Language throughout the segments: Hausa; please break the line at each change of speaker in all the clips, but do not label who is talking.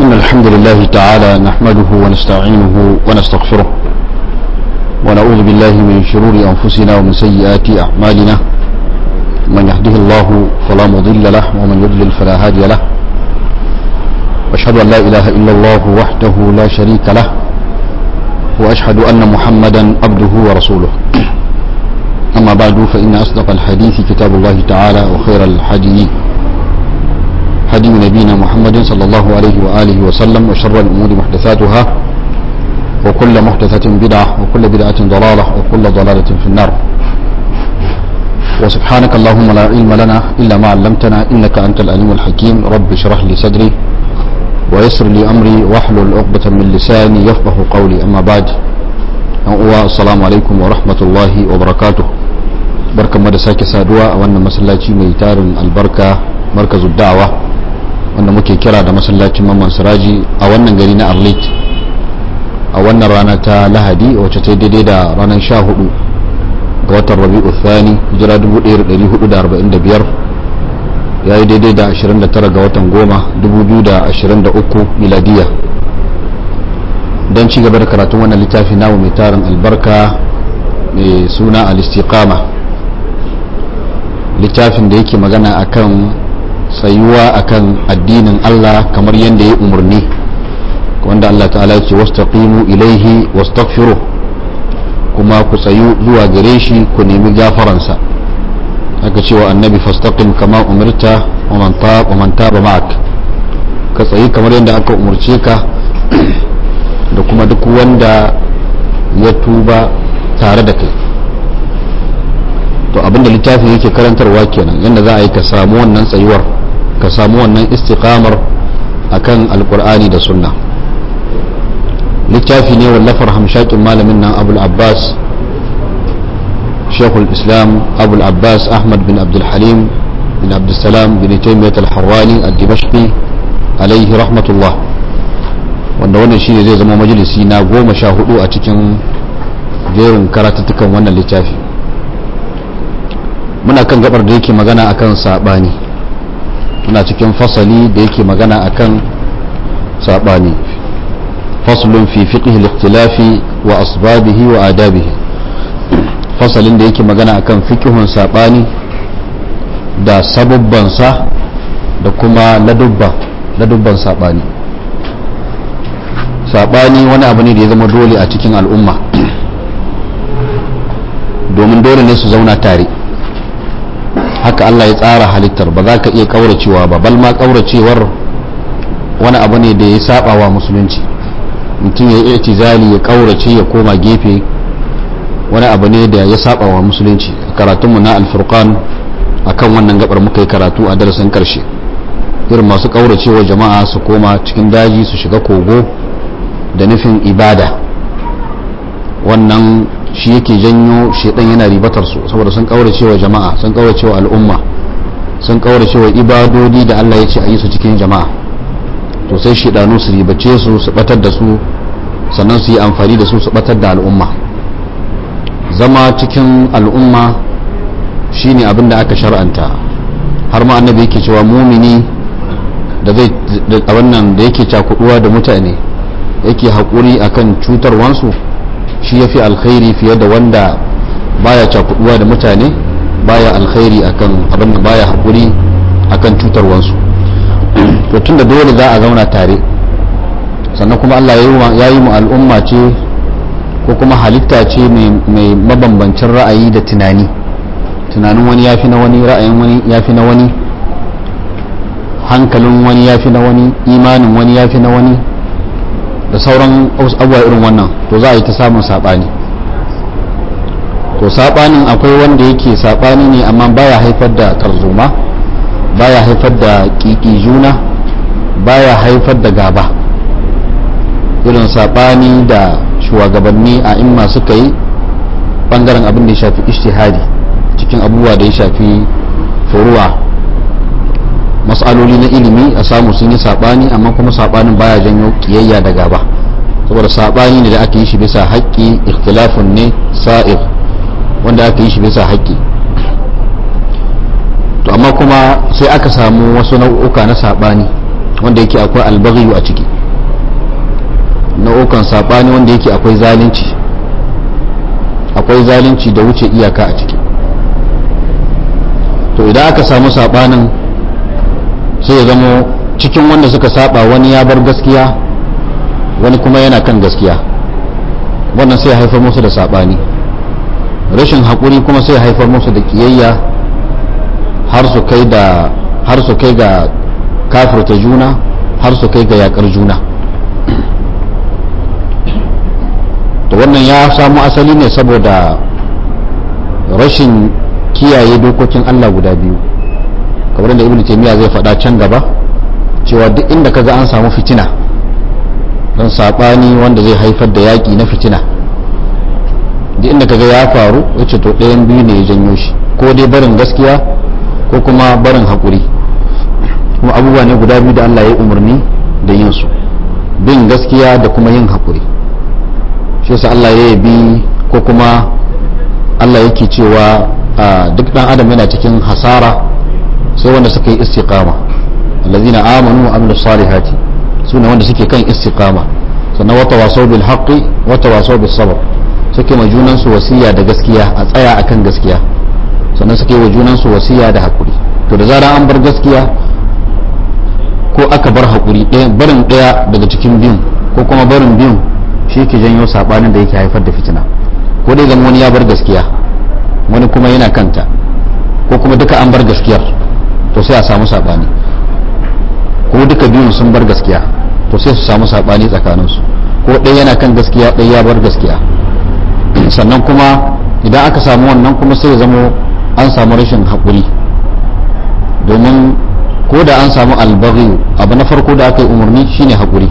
إن الحمد لله تعالى نحمده ونستعينه ونستغفره ونعوذ بالله من شرور أنفسنا ومن سيئات أعمالنا من يهده الله فلا مضل له ومن يضلل فلا هادي له وأشهد أن لا إله إلا الله وحده لا شريك له وأشهد أن محمدا عبده ورسوله أما بعد فإن أصدق الحديث كتاب الله تعالى وخير الحديث هدي نبينا محمد صلى الله عليه وآله وسلم وشر الأمور محدثاتها وكل محدثة بدعة وكل بدعة ضلالة وكل ضلالة في النار وسبحانك اللهم لا علم لنا إلا ما علمتنا إنك أنت العليم الحكيم رب اشرح لي صدري ويسر لي أمري واحلل عقدة من لساني يفقه قولي أما بعد السلام عليكم ورحمة الله وبركاته بركة مدساك سادوا وأن مسلاتي ميتار البركة مركز الدعوة wanda muke kira da masallacin mamman siraji a wannan gari na arlit a wannan rana ta lahadi wacce ta daidai da ranar sha hudu ga watan rabi'u thani hijira 1445 ya yi daidai da 29 ga watan goma 2023 miladiya don ci gaba da karatun wannan littafi namu mai tarin albarka mai suna al-istiqama littafin da yake magana akan tsayuwa akan addinin Allah kamar yadda ya umarni wanda Allah ta'ala ce wastaqimu ilaihi wastaghfiru kuma ku tsayu zuwa gare shi ku nemi gafaransa aka cewa annabi fastaqim kama umirta wa man taba wa man taba ma'ak ka tsayi kamar yadda aka umarce ka da kuma duk wanda ya tuba tare da kai to abinda littafin yake karantarwa kenan yadda za a yi ka samu wannan tsayuwar ka samu wannan istiqamar akan alkur'ani da sunna littafi ne wallafar hamshakin malamin nan abul abbas shekul islam abul abbas ahmad bin abdulhalim bin abdulsalam bin taimiyat al-harrani al-dimashqi alaihi rahmatullah wanda wannan shi ne zai zama majalisi na goma sha hudu a cikin jerin karatuttukan wannan littafi muna kan gabar da yake magana akan sabani muna cikin fasali da yake magana akan sabani faslun fi fiqh al-ikhtilafi wa asbabihi wa adabihi fasalin da yake magana akan fiqhun sabani da sababban sa da kuma ladubba ladubban sabani sabani wani abu ne da ya zama dole a cikin al'umma domin dole ne su zauna tare haka Allah ya tsara halittar ba za ka iya kauracewa ba bal ma kauracewar wani abu ne da ya saba wa musulunci mutum ya yi itizali ya kaurace ya koma gefe wani abu ne da ya saba wa musulunci karatunmu na alfurqan akan wannan gabar muka yi karatu a darasin karshe irin masu kauracewa jama'a su koma cikin daji su shiga kogo da nufin ibada wannan shi yake janyo shedan yana ribatar su saboda sun kaurace wa jama'a sun kaurace wa al'umma sun kaurace wa ibadodi da Allah ya ce a yi su cikin jama'a to sai shedanu su ribace su su batar da su sannan su yi amfani da su su batar da al'umma zama cikin al'umma shine abin da aka shar'anta har ma annabi yake cewa mumini da zai da wannan da yake cakuduwa da mutane yake haƙuri akan cutarwansu shi ya fi alkhairi fiye da wanda baya cakuduwa da mutane baya alkhairi akan abin da baya haƙuri akan cutarwansu to tun da dole za a zauna tare sannan kuma Allah ya yi mu al'umma ce ko kuma halitta ce mai mabambancin ra'ayi da tunani tunanin wani ya fi na wani ra'ayin wani ya fi na wani hankalin wani ya fi na wani imanin wani ya fi na wani da sauran abubuwa irin wannan to za a yi ta samun saɓani to saɓanin akwai wanda yake saɓani ne amma baya haifar da tarzoma baya haifar da ƙiƙi juna baya haifar da gaba irin saɓani da shugabanni a imma suka yi ɓangaren abin da ya shafi ishtihadi cikin abubuwa da ya shafi furuwa matsaloli na ilimi a samu sun yi sabani amma kuma sabanin baya janyo kiyayya da gaba saboda sabani ne da aka yi shi bisa haƙƙi ikhtilafun ne sa'ir wanda aka yi shi bisa haƙƙi to amma kuma sai aka samu wasu nau'uka na sabani wanda yake akwai albaghiyu a ciki nau'ukan saɓani wanda yake akwai zalunci akwai zalunci da wuce iyaka a ciki to idan aka samu saɓanin sai ya zamo cikin wanda suka saba wani ya bar gaskiya wani kuma yana kan gaskiya wannan sai haifar musu da saɓani rashin haƙuri kuma sai haifar musu da ƙiyayya har su kai da har su kai ga kafirta juna har su kai ga yakar juna to wannan ya samu asali ne saboda rashin kiyaye dokokin Allah guda biyu kamar da ibnu taymiya zai faɗa can gaba cewa duk inda kaga an samu fitina don sabani wanda zai haifar da yaƙi na fitina duk inda kaga ya faru yace to ɗayan biyu ne ya janyo shi ko dai barin gaskiya ko kuma barin haƙuri kuma abubuwa ne guda biyu da Allah ya umarni da yin su bin gaskiya da kuma yin haƙuri shi yasa Allah ya yabi ko kuma Allah yake cewa duk dan adam yana cikin hasara sai wanda suka yi istiqama allazina amanu wa amilus salihati sune wanda suke kan istiqama sannan wata wasau bil haqqi wata wasau bis sabr suke ma junan su wasiya da gaskiya a tsaya akan gaskiya sannan suke wa junan su wasiya da hakuri to da zara an bar gaskiya ko aka bar hakuri ɗaya barin ɗaya daga cikin biyun ko kuma barin biyun shi ke janyo sabanin da yake haifar da fitina ko dai zama wani ya bar gaskiya wani kuma yana kanta ko kuma duka an bar gaskiyar to sai a samu sabani ko duka biyun sun bar gaskiya to sai su samu sabani tsakaninsu ko ɗaya yana kan gaskiya ɗaya ya bar gaskiya sannan kuma idan aka samu wannan kuma sai ya zamo an samu rashin haƙuri domin ko da an samu albaghi abu na farko da aka yi umarni shine haƙuri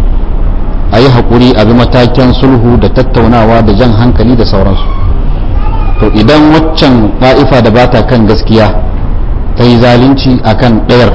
a yi haƙuri a bi matakin sulhu da tattaunawa da jan hankali da sauransu to idan waccan ɗa'ifa da bata kan gaskiya ta yi zalunci a kan ɗayar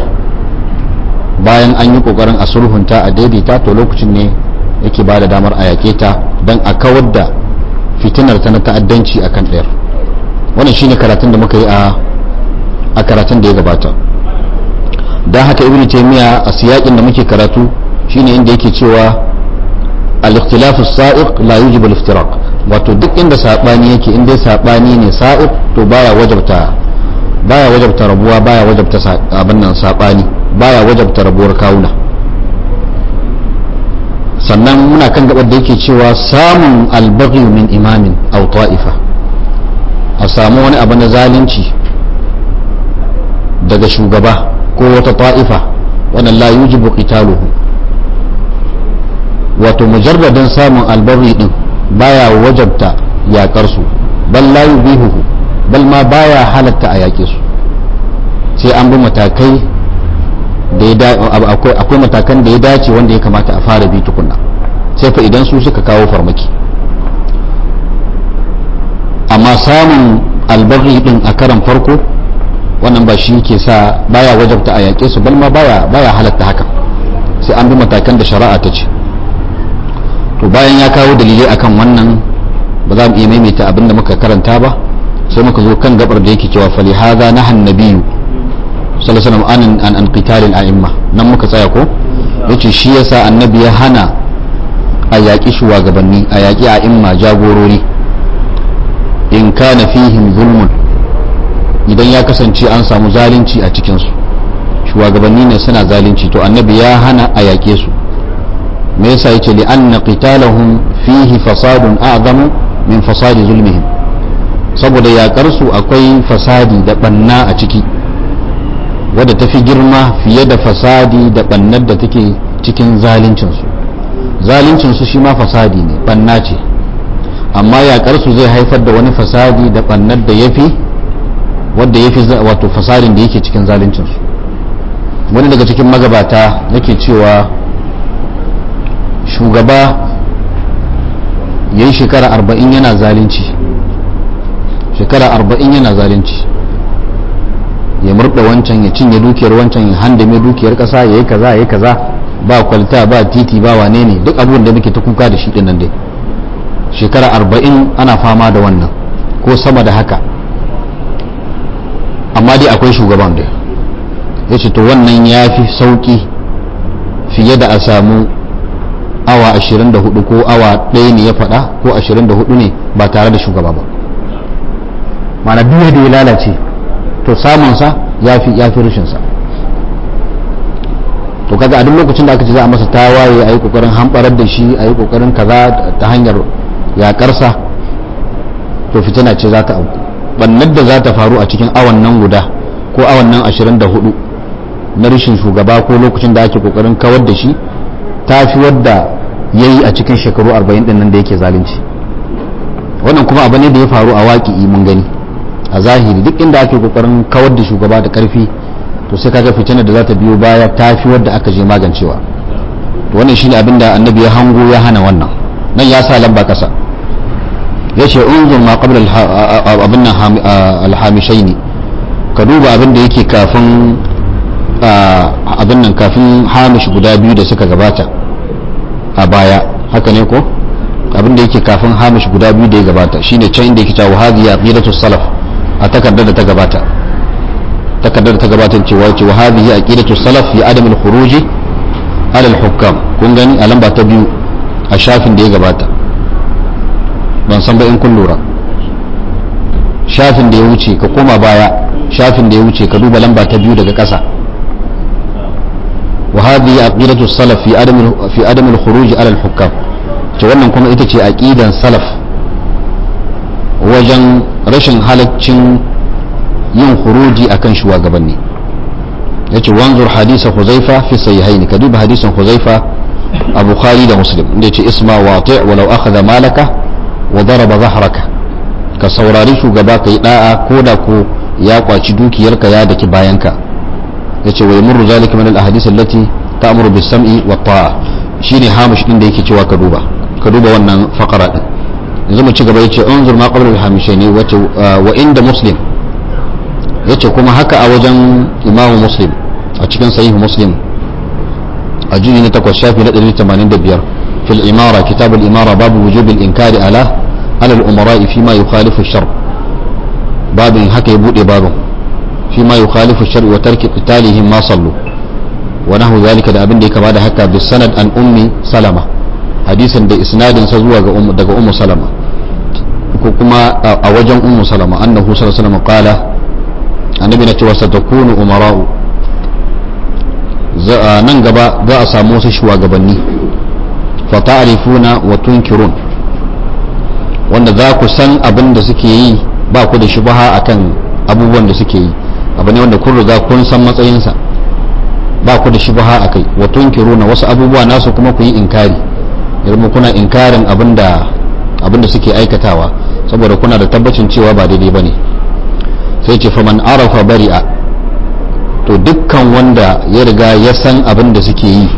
bayan an yi ƙoƙarin a sulhunta a daidaita to lokacin ne yake ba da damar a yaƙe ta don a kawar da fitinar ta na ta'addanci a kan ɗayar wannan shine karatun da muka yi a karatun da ya gabata don haka ibn taymiya a siyaƙin da muke karatu shine inda yake cewa al-ikhtilafu sa'iq la yujibu al-iftiraq wato duk inda sabani yake inda sabani ne sa'iq to baya wajabta baya wajabta rabuwa baya wajabta abin nan sabani baya wajabta rabuwar kawuna sannan muna kan gabar da yake cewa samun albaghi min imamin aw ta'ifa a samu wani abu na zalunci daga shugaba ko wata ta'ifa wannan la yujibu qitaluhu wato mujarradin samun albarri din baya wajabta yakar su bal la yubihuhu bal ma baya halatta a yake su sai an bi matakai da ya akwai akwai matakan da ya dace wanda ya kamata a fara bi tukunna sai fa idan su suka kawo farmaki amma samun albarri din a karan farko wannan ba shi ke sa baya wajabta a yake su bal ma baya baya halatta haka sai an bi matakan da shari'a ta ce to bayan ya kawo dalilai akan wannan ba za mu iya maimaita abin da muka karanta ba sai muka zo kan gabar da yake cewa fali hadha nahan nabiyyu sallallahu alaihi an an qitalil a'imma nan muka tsaya ko yace shi yasa annabi ya hana a yaƙi shugabanni a yaƙi a'imma jagorori in kana fihim zulmun idan ya kasance an samu zalunci a cikin su shugabanni ne suna zalunci to annabi ya hana a yaƙe su me yasa yace li anna qitalahum fihi fasadun a'zamu min fasadi zulmihim saboda yakar su akwai fasadi da banna a ciki wadda ta fi girma fiye da fasadi da bannar da take cikin zaluncin su zaluncin su shi ma fasadi ne banna ce amma yakar su zai haifar da wani fasadi da bannar da yafi wadda yafi wato fasadin da yake cikin zaluncin su wani daga cikin magabata yake cewa shugaba ya yi shekara arba'in yana zalunci shekara arba'in yana zalunci ya murda wancan ya cinye dukiyar wancan ya handame dukiyar kasa ya yi kaza ya yi kaza ba kwalta ba titi ba wane ne duk abubuwan da muke ta kuka da shi dinnan dai shekara arba'in ana fama da wannan ko sama da haka amma dai akwai shugaban da ya ce to wannan ya fi sauki fiye da a samu awa 24 ko awa ɗaya ne ya faɗa ko 24 ne ba tare da shugaba ba mana duk da ya lalace to samunsa ya fi ya fi rashinsa to kaga a duk lokacin da aka ce za a masa tawaye a yi kokarin hamɓarar da shi a yi kokarin kaza ta hanyar yaƙarsa to fitina ce za ta auku bannar da za ta faru a cikin awan nan guda ko awan nan 24 na rashin shugaba ko lokacin da ake kokarin kawar da shi ta fi wadda ya yi a cikin shekaru 40 din nan da yake zalunci wannan kuma abu ne da ya faru a waƙi mun gani a zahiri duk inda ake kokarin kawar da shugaba da ƙarfi to sai kaga fitinar da za ta biyo baya ta fi wadda aka je magancewa to wannan shine abin da annabi ya hango ya hana wannan nan ya sa lamba ƙasa ya ce unzur ma qabla abin nan alhamishaini ka duba abin da yake kafin abin nan kafin hamish guda biyu da suka gabata a baya haka ne ko abin da yake kafin hamish guda biyu da ya gabata shine can inda yake cewa hadhihi aqidatu salaf a takardar da ta gabata takardar da ta gabata cewa ce wa hadhihi aqidatu salaf fi adam al-khuruj ala al-hukam kun gani a lamba ta biyu a shafin da ya gabata ban san ba in kun lura shafin da ya wuce ka koma baya shafin da ya wuce ka duba lamba ta biyu daga ƙasa وهذه عقيدة السلف في عدم في عدم الخروج على الحكام to wannan kuma ita ce aqidan salaf wajen rashin halaccin yin khuruji akan shugabanni yace wanzur hadisa huzaifa fi sahihaini ka duba hadisin huzaifa a bukhari da muslim inda yace isma wati' walau akhadha malaka wa daraba zahraka ka saurari shugaba kai da'a ko da ko ya kwaci dukiyarka ya daki bayanka yace wa yamurru zalika min al-ahadith allati ta'muru bis-sam'i wa ta'a shine hamish din da yake cewa ka duba ka duba wannan faqara din yanzu mu ci gaba yace unzur ma qabla al-hamishaini wace wa inda muslim yace kuma haka a wajen imamu muslim a cikin sahih muslim a juni na takwas shafi na 185 fil imara kitab al-imara babu wujub al-inkari ala ala al-umara fi ma yukhalifu ash-shar babin haka ya bude babin فيما يخالف الشرع وترك قتالهم ما صلوا ونحو ذلك da abin da ya kama da haka bi sanad an ummi salama hadisin da isnadin sa zuwa ga daga ummu salama ko kuma a wajen ummu salama annahu sallallahu alaihi wasallam qala annabi na cewa satakunu umara'u nan gaba za a samu wasu shugabanni fa ta'rifuna wa tunkirun wanda za ku san abin da suke yi ba ku da shubha akan abubuwan da suke yi abu ne wanda kun riga kun san matsayinsa ba ku da shubha a kai wa tunkiruna wasu abubuwa nasu kuma ku yi inkari idan kuna inkarin abinda abinda suke aikatawa saboda kuna da tabbacin cewa ba daidai bane sai ce faman arafa bari'a to dukkan wanda ya riga ya san abin da suke yi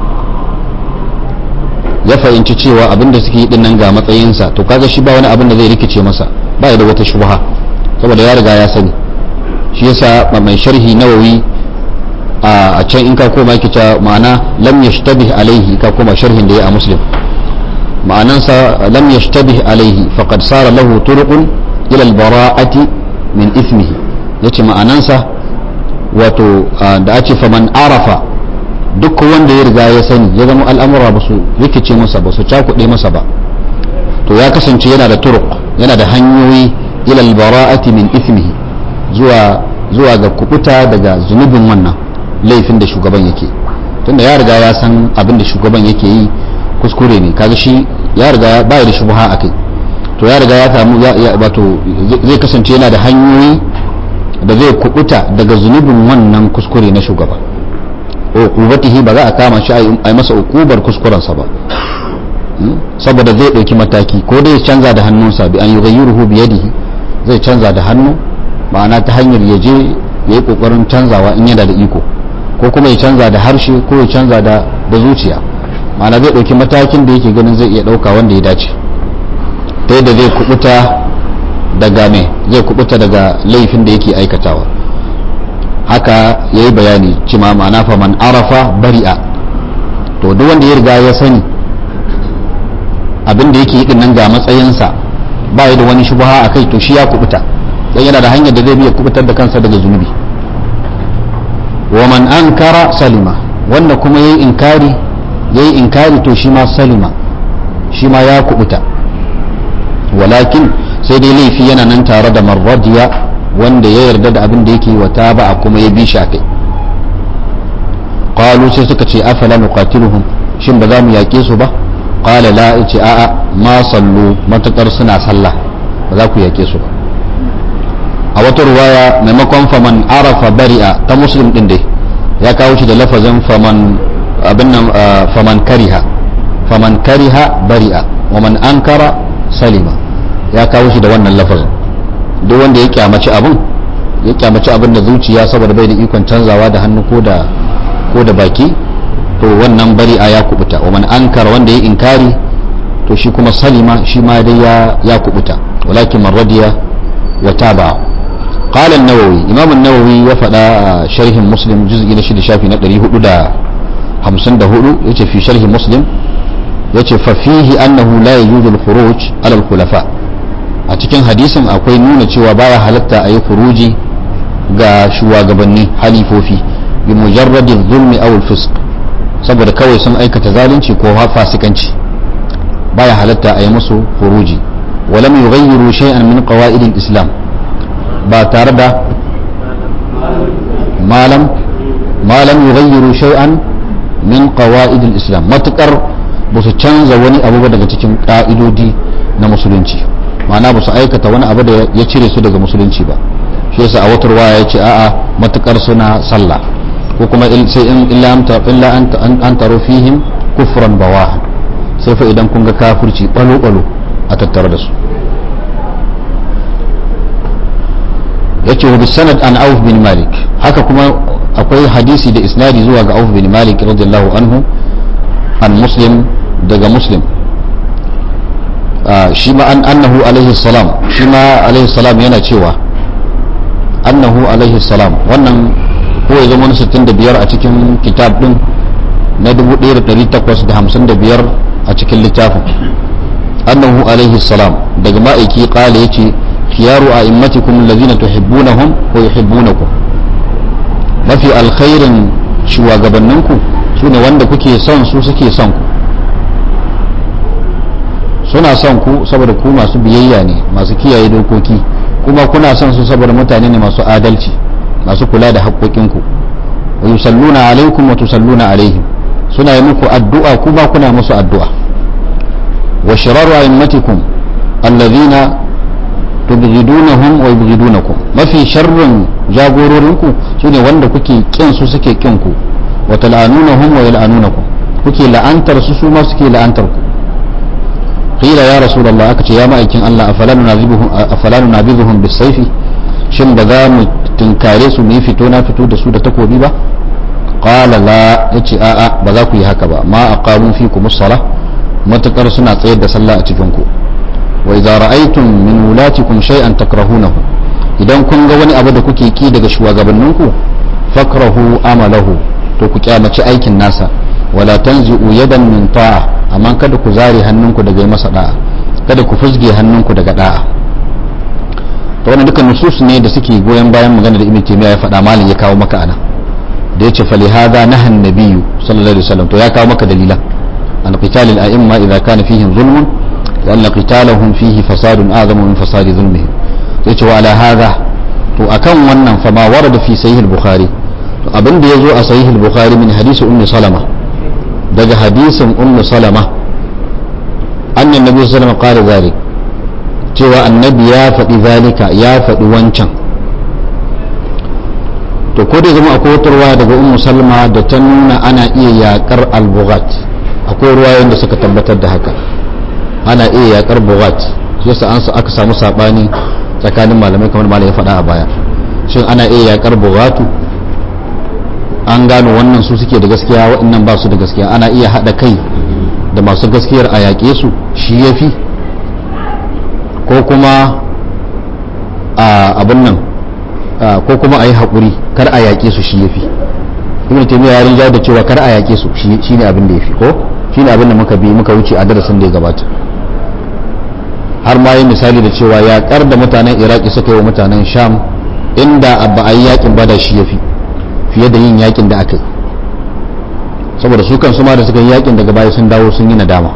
ya fahimci cewa abin da suke yi dinnan ga matsayinsa to kaga shi ba wani abin da zai rikice masa ba da wata shubha saboda ya riga ya sani shi yasa mai sharhi nawawi a can in ka koma yake ta ma'ana lam yashtabih alaihi ka koma sharhin da ya a muslim ma'anansa lam yashtabih alaihi faqad sara lahu turuqun ila al-bara'ati min ithmihi yace ma'anansa wato da ake faman arafa duk wanda ya riga ya sani ya zama al'amura ba su rikice masa ba su cakuɗe masa ba to ya kasance yana da turuq yana da hanyoyi ila al-bara'ati min ithmihi zuwa zuwa ga kubuta daga zunubin wannan laifin da shugaban yake tunda ya riga ya san abin da shugaban yake yi kuskure ne kaga shi ya riga ba da shubha akai to ya riga ya samu wato zai kasance yana da hanyoyi da zai kubuta daga zunubin wannan kuskure na shugaba uqubatihi ba za a kama shi a yi masa uqubar kuskurensa ba saboda zai ɗauki mataki ko dai canza da hannunsa bi an yughayyiruhu bi yadihi zai canza da hannu ma'ana ta hanyar ya je ya yi kokarin canzawa in yana da iko ko kuma ya canza da harshe ko ya canza da zuciya ma'ana zai ɗauki matakin da yake ganin zai iya ɗauka wanda ya dace ta yadda zai kubuta daga me zai kubuta daga laifin da yake aikatawa haka ya yi bayani cima ma'ana fa man arafa bari'a to duk wanda ya riga ya sani abin da yake yi nan ga matsayinsa ba ya da wani shubha a kai to shi ya kubuta dan yana da hanyar da zai biya kubutar da kansa daga zunubi wa man ankara salima wanda kuma yayi inkari yayi inkari to shi ma salima shi ma ya kubuta walakin sai dai laifi yana nan tare da marradiya wanda ya yarda da abin da yake wa taba kuma ya bi shi akai qalu sai suka ce afala nuqatiluhum shin ba za mu yaƙe su ba qala la yace a'a ma sallu matakar suna sallah ba za ku yaƙe su ba a wata ruwaya maimakon faman arafa bari'a ta muslim din dai ya kawo shi da lafazin faman abin nan faman kariha faman kariha bari'a wa man ankara salima ya kawo shi da wannan lafazin duk wanda ya kyamaci abin ya kyamaci abin da zuciya saboda bai da ikon canzawa da hannu ko da ko da baki to wannan bari'a ya kubuta wa man ankara wanda ya inkari to shi kuma salima shi ma dai ya ya kubuta walakin man radiya wa taba قال النووي إمام النووي وفدا شرح مسلم جزء نشد شافي ندري هدو دا همسن دا هدو يتي في شرح مسلم يتي ففيه أنه لا يجوز الخروج على الخلفاء أتكين حديثا أقوي نونة وبايا حلتا أي خروجي ga shugabanni halifofi bi mujarradi zulmi aw fisq saboda kawai sun aikata zalunci ko fasikanci baya halatta a yi musu furuji walam yughayyiru shay'an min qawaid al-islam ba tare da malam malam yughayyiru shay'an min qawaid al-islam matukar ba su canza wani abu ba daga cikin ka'idodi na musulunci ma'ana ba su aikata wani abu da ya cire su daga musulunci ba shi yasa a watar waya ya ce a'a matukar suna sallah ko kuma sai in illa illa an taro fihim kufran bawahan sai fa idan kun ga kafirci balo balo a tattare da su yace wa bisanad an auf bin malik haka kuma akwai hadisi da isnadi zuwa ga auf bin malik radiyallahu anhu an muslim daga muslim shi ma an annahu alaihi salam shi ma alaihi salam yana cewa annahu alaihi salam wannan ko ya zama 65 a cikin kitab din na 1855 a cikin littafin annahu alaihi salam daga ma'aiki kala yace khiyaru a'immatikum alladhina tuhibbunahum wa yuhibbunakum mafi alkhairin shugabanninku sune wanda kuke son su suke son ku suna son ku saboda ku masu biyayya ne masu kiyaye dokoki kuma kuna son su saboda mutane ne masu adalci masu kula da haƙoƙinku wa yusalluna alaikum wa tusalluna alaihim suna yi muku addu'a kuma kuna musu addu'a wa shiraru a'immatikum alladhina tubghidunahum wa yubghidunakum mafi sharrin jagororinku sune wanda kuke kin su suke kin ku wa tal'anunahum wa yal'anunakum kuke la'antar su su ma suke la'antar ku qila ya rasulullah aka ce ya ma'aikin Allah afala nunazibuhum afala nunabizuhum bisayfi shin ba za mu tunkare su mu yi fito na fito da su da takobi ba qala la yace a'a ba za ku yi haka ba ma aqamu fikum as-salah matakar suna tsayar da sallah a cikin ku wa idza ra'aytum min wulatikum shay'an takrahunahu idan kun ga wani abu da kuke ki daga shugabanninku fakrahu amalahu to ku kyamaci aikin nasa wala tanzi'u yadan min ta'a amma kada ku zare hannunku daga masa da'a kada ku fusge hannunku daga da'a to wannan dukkan nusus ne da suke goyon bayan magana da ibn taymiya ya faɗa malin ya kawo maka ana da yace fali hadha nahan nabiyyu sallallahu alaihi wasallam to ya kawo maka dalilan an qital al a'imma idza kana fihim zulmun لأن قتالهم فيه فساد أعظم من فساد ظلمهم yace wa ala hadha to akan wannan fa ma warada fi sahih al-bukhari to abin da yazo a sahih al-bukhari min hadisi ummi salama daga hadisin ummi salama annan nabi sallallahu alaihi wasallam qala zalik cewa annabi ya faɗi zalika ya faɗi wancan to ko da zama akwai wata ruwa daga ummu salma da ta nuna ana iya yakar al-bughat akwai ruwayoyin da suka tabbatar da haka ana iya yakar bughat shi yasa an aka samu sabani tsakanin malamai kamar malamai ya faɗa a baya shin ana iya yakar bughatu an gano wannan su suke da gaskiya waɗannan ba su da gaskiya ana iya haɗa kai da masu gaskiyar a yaƙe su shi ya fi ko kuma a abin nan ko kuma a yi haƙuri kar a yaƙe su shi ya fi ibn taymiya ya rinja da cewa kar a yaƙe su shi ne abin da ya fi ko shi ne abin da muka bi muka wuce a darasin da ya gabata har ma yi misali da cewa yaƙar da mutanen iraki suka yi wa mutanen sham inda ba a yi yaƙin ba da shi ya fi fiye da yin yaƙin da aka yi saboda su kan ma da suka yi yakin daga baya sun dawo sun yi nadama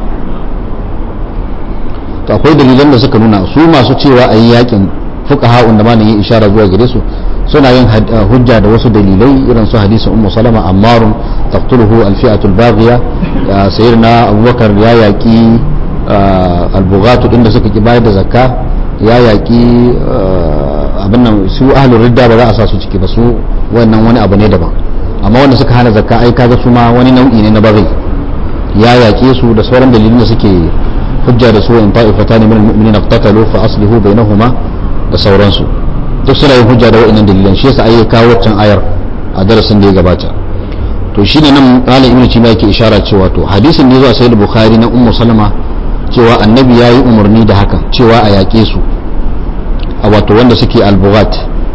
to akwai dalilan da suka nuna su masu cewa a yi yakin fuqaha'un da malamin ishara zuwa gare su suna yin hujja da wasu dalilai irin su hadisin ummu salama ammarun taqtuluhu alfi'atu albaghiya sayyidina abubakar ya yaki albugatu din da suka ki bayar da zakka ya yaki abin nan su ahlul ridda ba za a sa su ciki ba su wannan wani abu ne daban amma wanda suka hana zakka ai kaga su ma wani nau'i ne na baghi ya yake su da sauran dalilin da suke hujja da su in ta'ifatan min al-mu'minina iqtatalu fa aslihu bainahuma da sauransu duk suna yin hujja da wa'annan dalilan shi yasa ayi kawo wancan ayar a darasin da ya gabata to shine nan malam ibnu taymiya yake ishara cewa to hadisin ne zuwa sahih bukhari na ummu salama cewa annabi yayi umarni da hakan cewa a yaƙe su a wato wanda suke al-bughat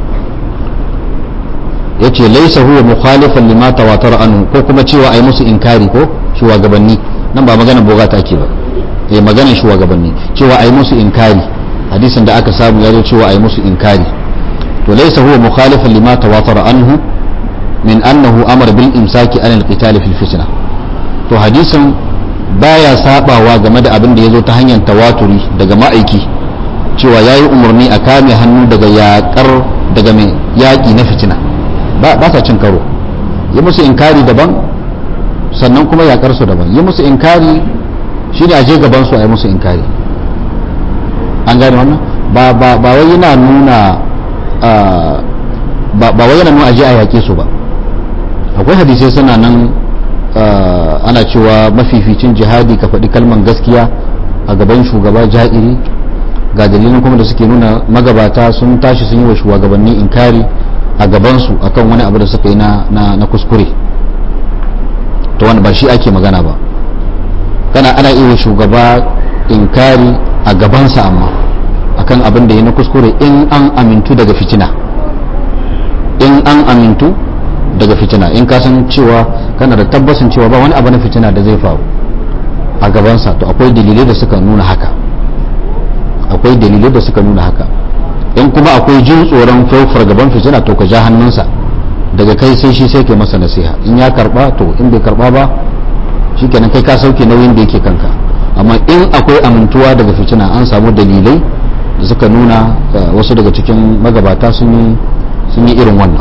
yace laysa huwa mukhalifan lima tawatara anhu ko kuma cewa ai musu inkari ko shugabanni nan ba magana bughat ake ba eh maganar shugabanni cewa ai musu inkari hadisin da aka samu ya zo cewa ai musu inkari to laysa huwa mukhalifan lima tawatara anhu min annahu amara bil imsaki anil qital fil fitna to hadisin baya sabawa game da abin da yazo ta hanyar tawaturi daga ma'aiki cewa yayi umarni a kame hannu daga yakar daga mai yaki na fitina ba ba sa cin karo yi musu inkari daban sannan kuma yakar su daban yi musu inkari shi ne a je gaban su a yi musu inkari an gane wannan ba ba ba wai yana nuna ba ba wai yana nuna aje a yake su ba akwai hadisai suna nan ana cewa mafificin jihadi ka faɗi kalman gaskiya a gaban shugaba ja'iri ga dalilin kuma da suke nuna magabata sun tashi sun yi wa shugabanni inkari a gabansu akan wani abu da suka yi na kuskure to wani ba shi ake magana ba kana ana iya shugaba inkari a gabansa amma akan abin da ya na kuskure in an amintu daga fitina in an amintu daga fitina in ka san cewa kana da tabbasin cewa ba wani abu na fitina da zai faru a gabansa to akwai dalilai da suka nuna haka akwai dalilai da suka nuna haka in kuma akwai jin tsoron faufar gaban fitina to ka ja hannunsa daga kai sai shi sai ke masa nasiha in ya karba to in bai karba ba shikenan kai ka sauke nauyin da yake kanka amma in akwai amintuwa daga fitina an samu dalilai da suka nuna wasu daga cikin magabata sun yi irin wannan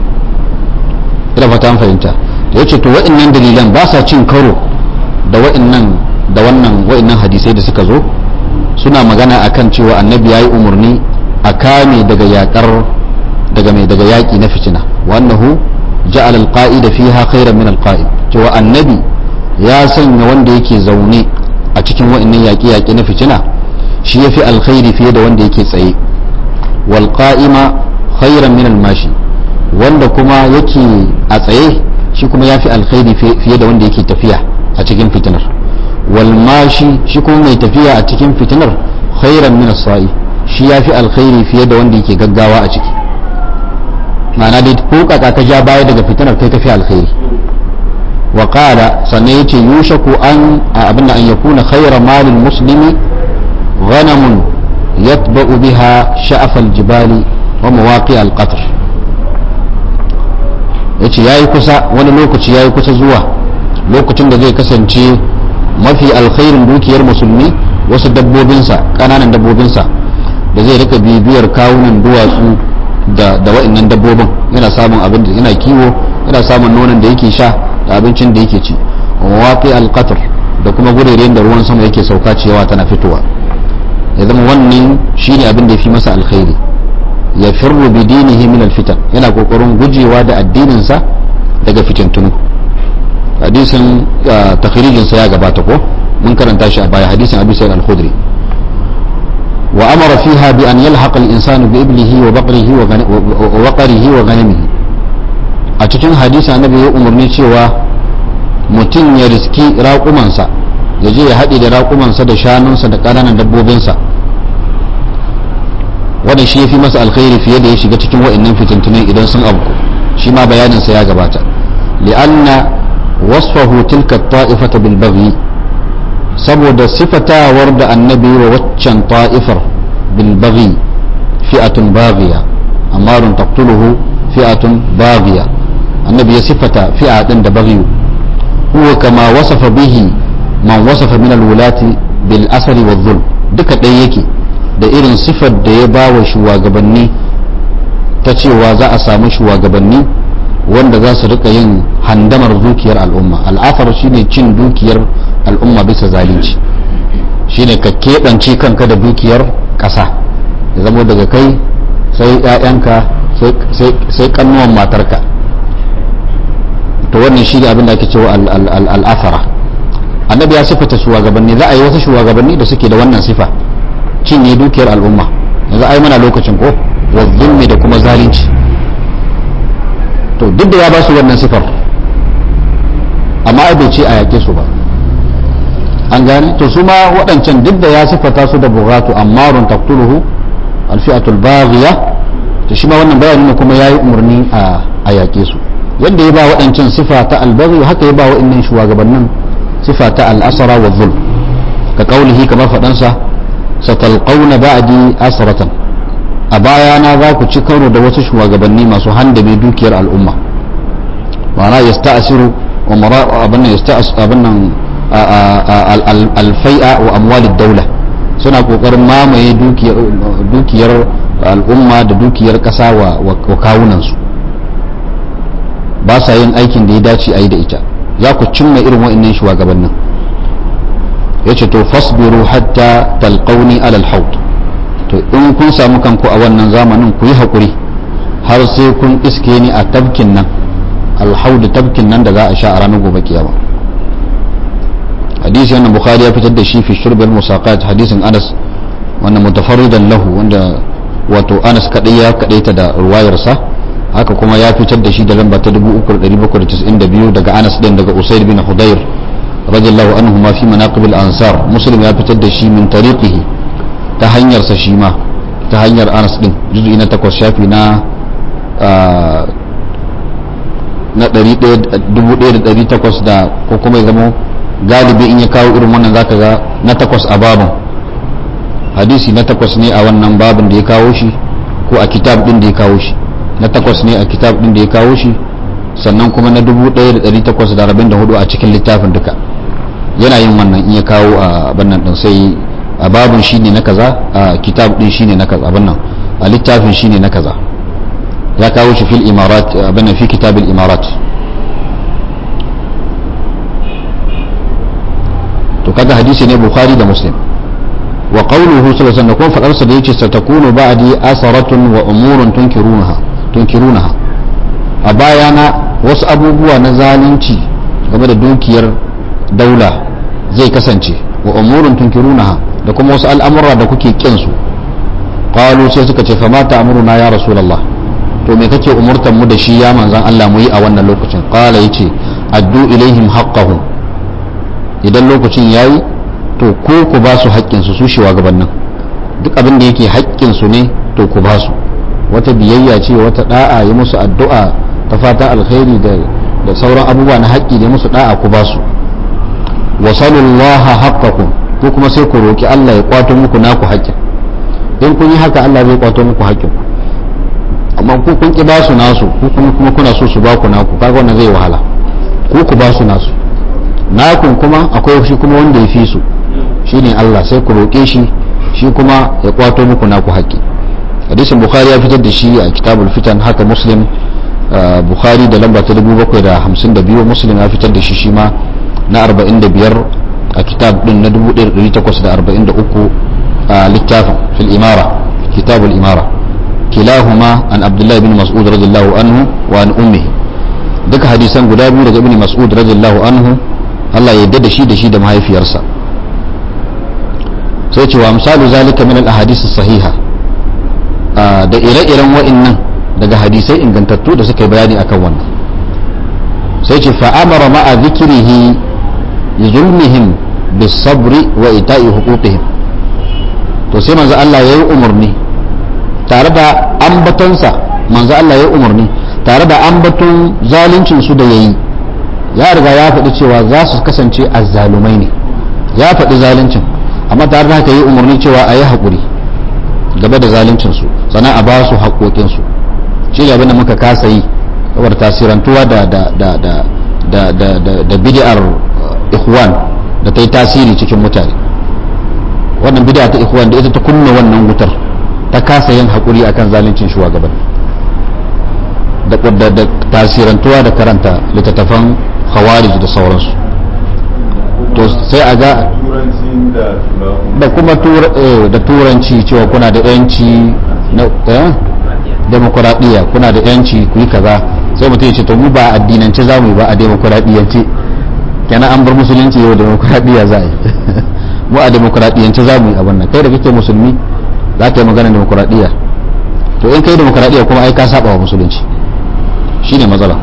ina fata an fahimta da yace to wa'annan dalilan ba sa cin karo da wa'annan da wannan wa'annan hadisai da suka zo suna magana akan cewa annabi yayi umarni a kame daga yakar daga mai daga yaki na fitina wa annahu ja'ala al-qa'ida fiha khairan min al-qa'id cewa annabi ya sanya wanda yake zaune a cikin wa'annan yaƙi-yaƙi na fitina shi yafi alkhairi fiye da wanda yake tsaye wal qa'ima khairan min al-mashi wanda kuma yake a tsaye shi kuma yafi alkhairi fiye da wanda yake tafiya a cikin fitinar wal mashi shi kuma mai tafiya a cikin fitinar khairan min as-sa'i shi yafi alkhairi fiye da wanda yake gaggawa a ciki ma'ana dai ko kaka ka ja baya daga fitinar kai kafi alkhairi wa qala sannan yace yushaku an abinda an yakuna khayra malil muslimi غنم يتبع بها شأف الجبال ومواقع القطر yace yayi kusa wani lokaci yayi kusa zuwa lokacin da zai kasance mafi alkhairin dukiyar musulmi wasu dabbobinsa kananan dabbobinsa da zai rika bibiyar kawunan duwatsu da da wa'annan dabbobin yana samun abin da yana kiwo yana samun nonon da yake sha da abincin da yake ci waqi al-qatr da kuma gureren da ruwan sama yake sauka ciyawa tana fitowa ya zama wannan shine abin da ya fi masa alkhairi ya firru bi dinihi min alfitan yana kokarin gujewa da addininsa daga fitintunu hadisin takhrijin sa ya gabata ko mun karanta shi a baya hadisin Abi Sa'id al-Khudri wa amara fiha bi an yalhaqa al-insanu bi iblihi wa baqrihi wa waqrihi wa ghanamihi a cikin hadisi annabi ya umarni cewa mutum ya riski raƙumansa ya je ya haɗe da raƙumansa da shanunsa da ƙananan dabbobinsa wanda shi ya fi masa alkhairi fiye da ya shiga cikin wa'annan fitintunan idan sun abu shi ma bayaninsa ya gabata li'anna wasfahu tilka ta'ifata bil baghi saboda sifatawar da annabi wa waccan ta'ifar bil baghi fi'atun baghiya amarun taqtuluhu fi'atun baghiya annabi ya sifata fi'a din da baghi huwa kama wasafa bihi man wasafa min alwulati bil asari wa dhulm duka ɗaya yake da irin sifar da ya ba wa shugabanni ta cewa za a samu shugabanni wanda za su rika yin handamar dukiyar al'umma al'afar shine cin dukiyar al'umma bisa zalunci shine ka keɓance kanka da dukiyar ƙasa ya zama daga kai sai 'ya'yanka sai kannuwan matarka to wannan shi ne abin da ake cewa al'afara annabi ya sifata shugabanni za a yi wasu shugabanni da suke da wannan sifa cinye dukiyar al'umma yanzu ai mana lokacin ko wa zulmi da kuma zalunci to duk da ya ba su wannan sifar amma ai bai ce a yake su ba an gane to su ma waɗancan duk da ya sifata su da bugatu ammarun taqtuluhu alfi'atul baghiya to shi ma wannan bayanin kuma yayi umarni a yake su yadda ya ba waɗancan sifa ta albaghi haka ya ba waɗannan shugabannin sifa ta al'asara wa zulm ka kaulihi kamar faɗansa satalqauna ba'di asratan a bayana za ku ci karo da wasu shugabanni masu handame dukiyar al'umma ma'ana yasta'siru wa mara abin yasta'as abin alfai'a wa amwalid daula suna kokarin mamaye dukiyar al'umma da dukiyar ƙasa wa kawunansu ba sa yin aikin da ya dace a yi da ita za ku cimma irin wa'annan shugabannin ya ce to fasbiru hatta talqauni alal haut to in kun samu kanku a wannan zamanin ku yi haƙuri har sai kun iske ni a tabkin nan alhaudu tabkin nan da za a sha a ranar gobe kiyama hadisi wannan bukhari ya fitar da shi fi shurbil musaqat hadisin anas wannan mutafarridan lahu wanda wato anas kadai ya kadaita da ruwayarsa haka kuma ya fitar da shi da lamba ta 3792 daga anas din daga usaid bin hudayr radiyallahu anhu ma fi manaqib al-ansar muslim ya fitar da shi min tariqihi ta hanyar sa shi ma ta hanyar anas din juz'i na 8 shafi na na 1800 da ko kuma ya zama galibi in ya kawo irin wannan zaka ga na takwas a babin hadisi na takwas ne a wannan babin da ya kawo shi ko a kitab din da ya kawo shi na takwas ne a kitab din da ya kawo shi sannan kuma na 1844 a cikin littafin duka yana yin wannan in ya kawo a abin nan din sai a babin shine na kaza a kitab din shine na kaza abin nan a littafin shine na kaza ya kawo shi fil imarat abin nan fi kitabil imarat to kaga hadisi ne bukhari da muslim wa qawluhu sallallahu alaihi wasallam kun fadarsa da yace satakunu ba'di asaratun wa umurun tunkirunaha tunkirunaha a bayana wasu abubuwa na zalunci game da dukiyar daula zai kasance wa umurun tunkirunaha da kuma wasu al'amura da kuke kin su qalu sai suka ce fama ta'muruna ya rasulullah to me kake umurtan mu da shi ya manzan Allah mu yi a wannan lokacin qala yace addu ilaihim haqqahum idan lokacin yayi to ko ku ba su haƙƙinsu su shugabannin duk abin da yake haƙƙinsu ne to ku ba su wata biyayya ce wata da'a yi musu addu'a ta fata alkhairi da da sauran abubuwa na haƙƙi da musu da'a ku ba su wa sallallahu haqqakum ko kuma sai ku roki Allah ya kwato muku naku haƙƙin in kun yi haka Allah zai kwato muku haƙƙin amma ku kun ki ba su nasu ku kuma kuna so su ba ku naku kaga wannan zai wahala ku ku ba su nasu nakun kuma akwai shi kuma wanda ya fi su shine Allah sai ku roƙe shi shi kuma ya kwato muku naku haƙƙi hadisin bukhari ya fitar da shi a kitabul fitan haka muslim bukhari da lamba ta 752 muslim ya fitar da shi shi ma na 45 a kitab din na 1843 a littafin fil imara kitabul imara kilahuma an abdullahi bin mas'ud radiyallahu anhu wa an ummihi duka hadisan guda biyu daga ibn mas'ud radiyallahu anhu Allah ya da shi da shi da mahaifiyarsa sai cewa misalu zalika min al-ahadith sahiha da ire-iren wa'annan daga hadisai ingantattu da suka yi bayani akan wannan sai ce fa amara ma'a dhikrihi zulmihim bis-sabri wa ita'i huquqihim to sai manzo Allah ya yi umarni tare da ambatonsa manzo Allah ya yi umarni tare da ambaton zaluncin su da yayi ya riga ya faɗi cewa za su kasance azzalumai ne ya faɗi zaluncin amma tare da haka yi umarni cewa a yi haƙuri gaba da zaluncinsu sannan a ba su haƙoƙinsu shi ne abin da muka kasa yi saboda tasirantuwa da da da da da da da, da bid'ar ikhwan da ta yi tasiri cikin mutane wannan bid'a ta ikhwan da ita ta kunna wannan wutar ta kasa yin hakuri akan zaluncin shugabanni da da da tasirantuwa da karanta littattafan khawarij da sauransu to sai a ga da kuma da turanci cewa kuna da yanci na demokuraɗiyya kuna da yanci ku yi kaza sai mutum ya ce to mu ba addinance za mu yi ba a demokuraɗiyyance kenan an bar musulunci yau demokuraɗiyya za a yi mu a demokuraɗiyyance za mu yi abin nan kai da kake musulmi za ka yi magana demokuraɗiyya to in kai demokuraɗiyya kuma ai ka saba wa musulunci shine matsala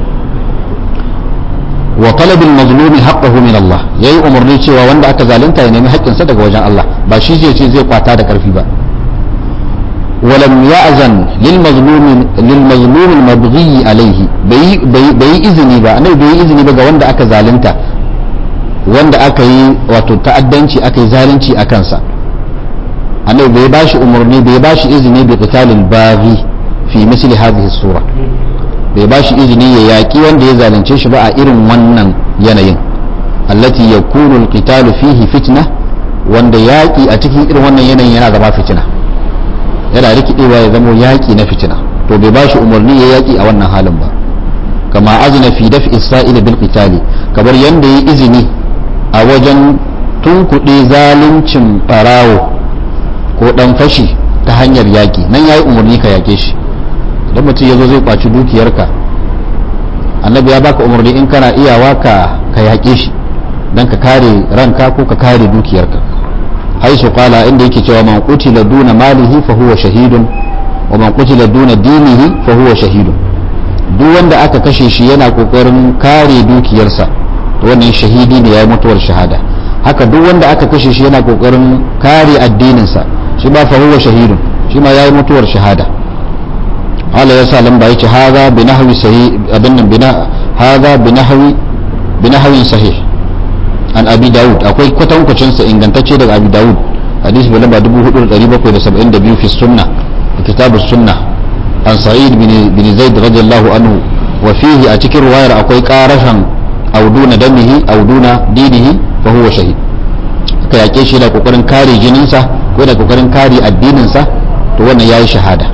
wa talabil mazlumi haqqahu min Allah yayi umarni cewa wanda aka zalunta ya nemi haƙƙinsa daga wajen Allah ba shi zai ce zai kwata da ƙarfi ba ولم يأذن للمظلوم للمظلوم المبغي عليه بي بي بي إذني با أنا بي إذني با wanda aka zalunta wanda aka yi wato ta'addanci aka yi zalunci a kansa annabi bai bashi umarni bai bashi izini bi qitalil baghi fi misli hadhihi sura bai bashi izini ya yaki wanda ya zalunce shi ba a irin wannan yanayin allati yakunu alqitalu fihi fitna wanda yaki a cikin irin wannan yanayin yana zama fitina yana rikidewa ya zama yaƙi na fitina to bai bashi umarni ya yaƙi a wannan halin ba kama azina fi daf'i sa'il bil qitali kamar yanda yi izini a wajen tunkuɗe zaluncin barawo ko dan fashi ta hanyar yaƙi nan yayi umarni ka yaƙe shi idan mutum yazo zai kwaci dukiyarka annabi ya baka umarni in kana iyawa ka ka yaƙe shi dan ka kare ranka ko ka kare dukiyarka حيث قال عند cewa man qutila duna malihi fa huwa shahidun wa man qutila duna dinihi fa huwa shahidun duk wanda aka kashe shi yana kokarin kare dukiyarsa to wannan shahidi ne yayi mutuwar shahada haka duk wanda aka kashe shi yana kokarin kare addininsa shi ba fa huwa shahidun shi ma yayi mutuwar shahada Allah ya sa lamba yace hadha bi nahwi sahih abin nan bina hadha bi nahwi bi nahwin sahih an abi dawud akwai kwatankwacin sa ingantacce daga abi dawud hadisi bai lamba 4772 fi sunna kitab sunna an sa'id bin bin zaid radiyallahu anhu wa fihi a cikin ruwayar akwai qarashan auduna damihi auduna dinihi fa huwa shahid aka yake shi da kokarin kare jininsa ko da kokarin kare addininsa to wannan yayi shahada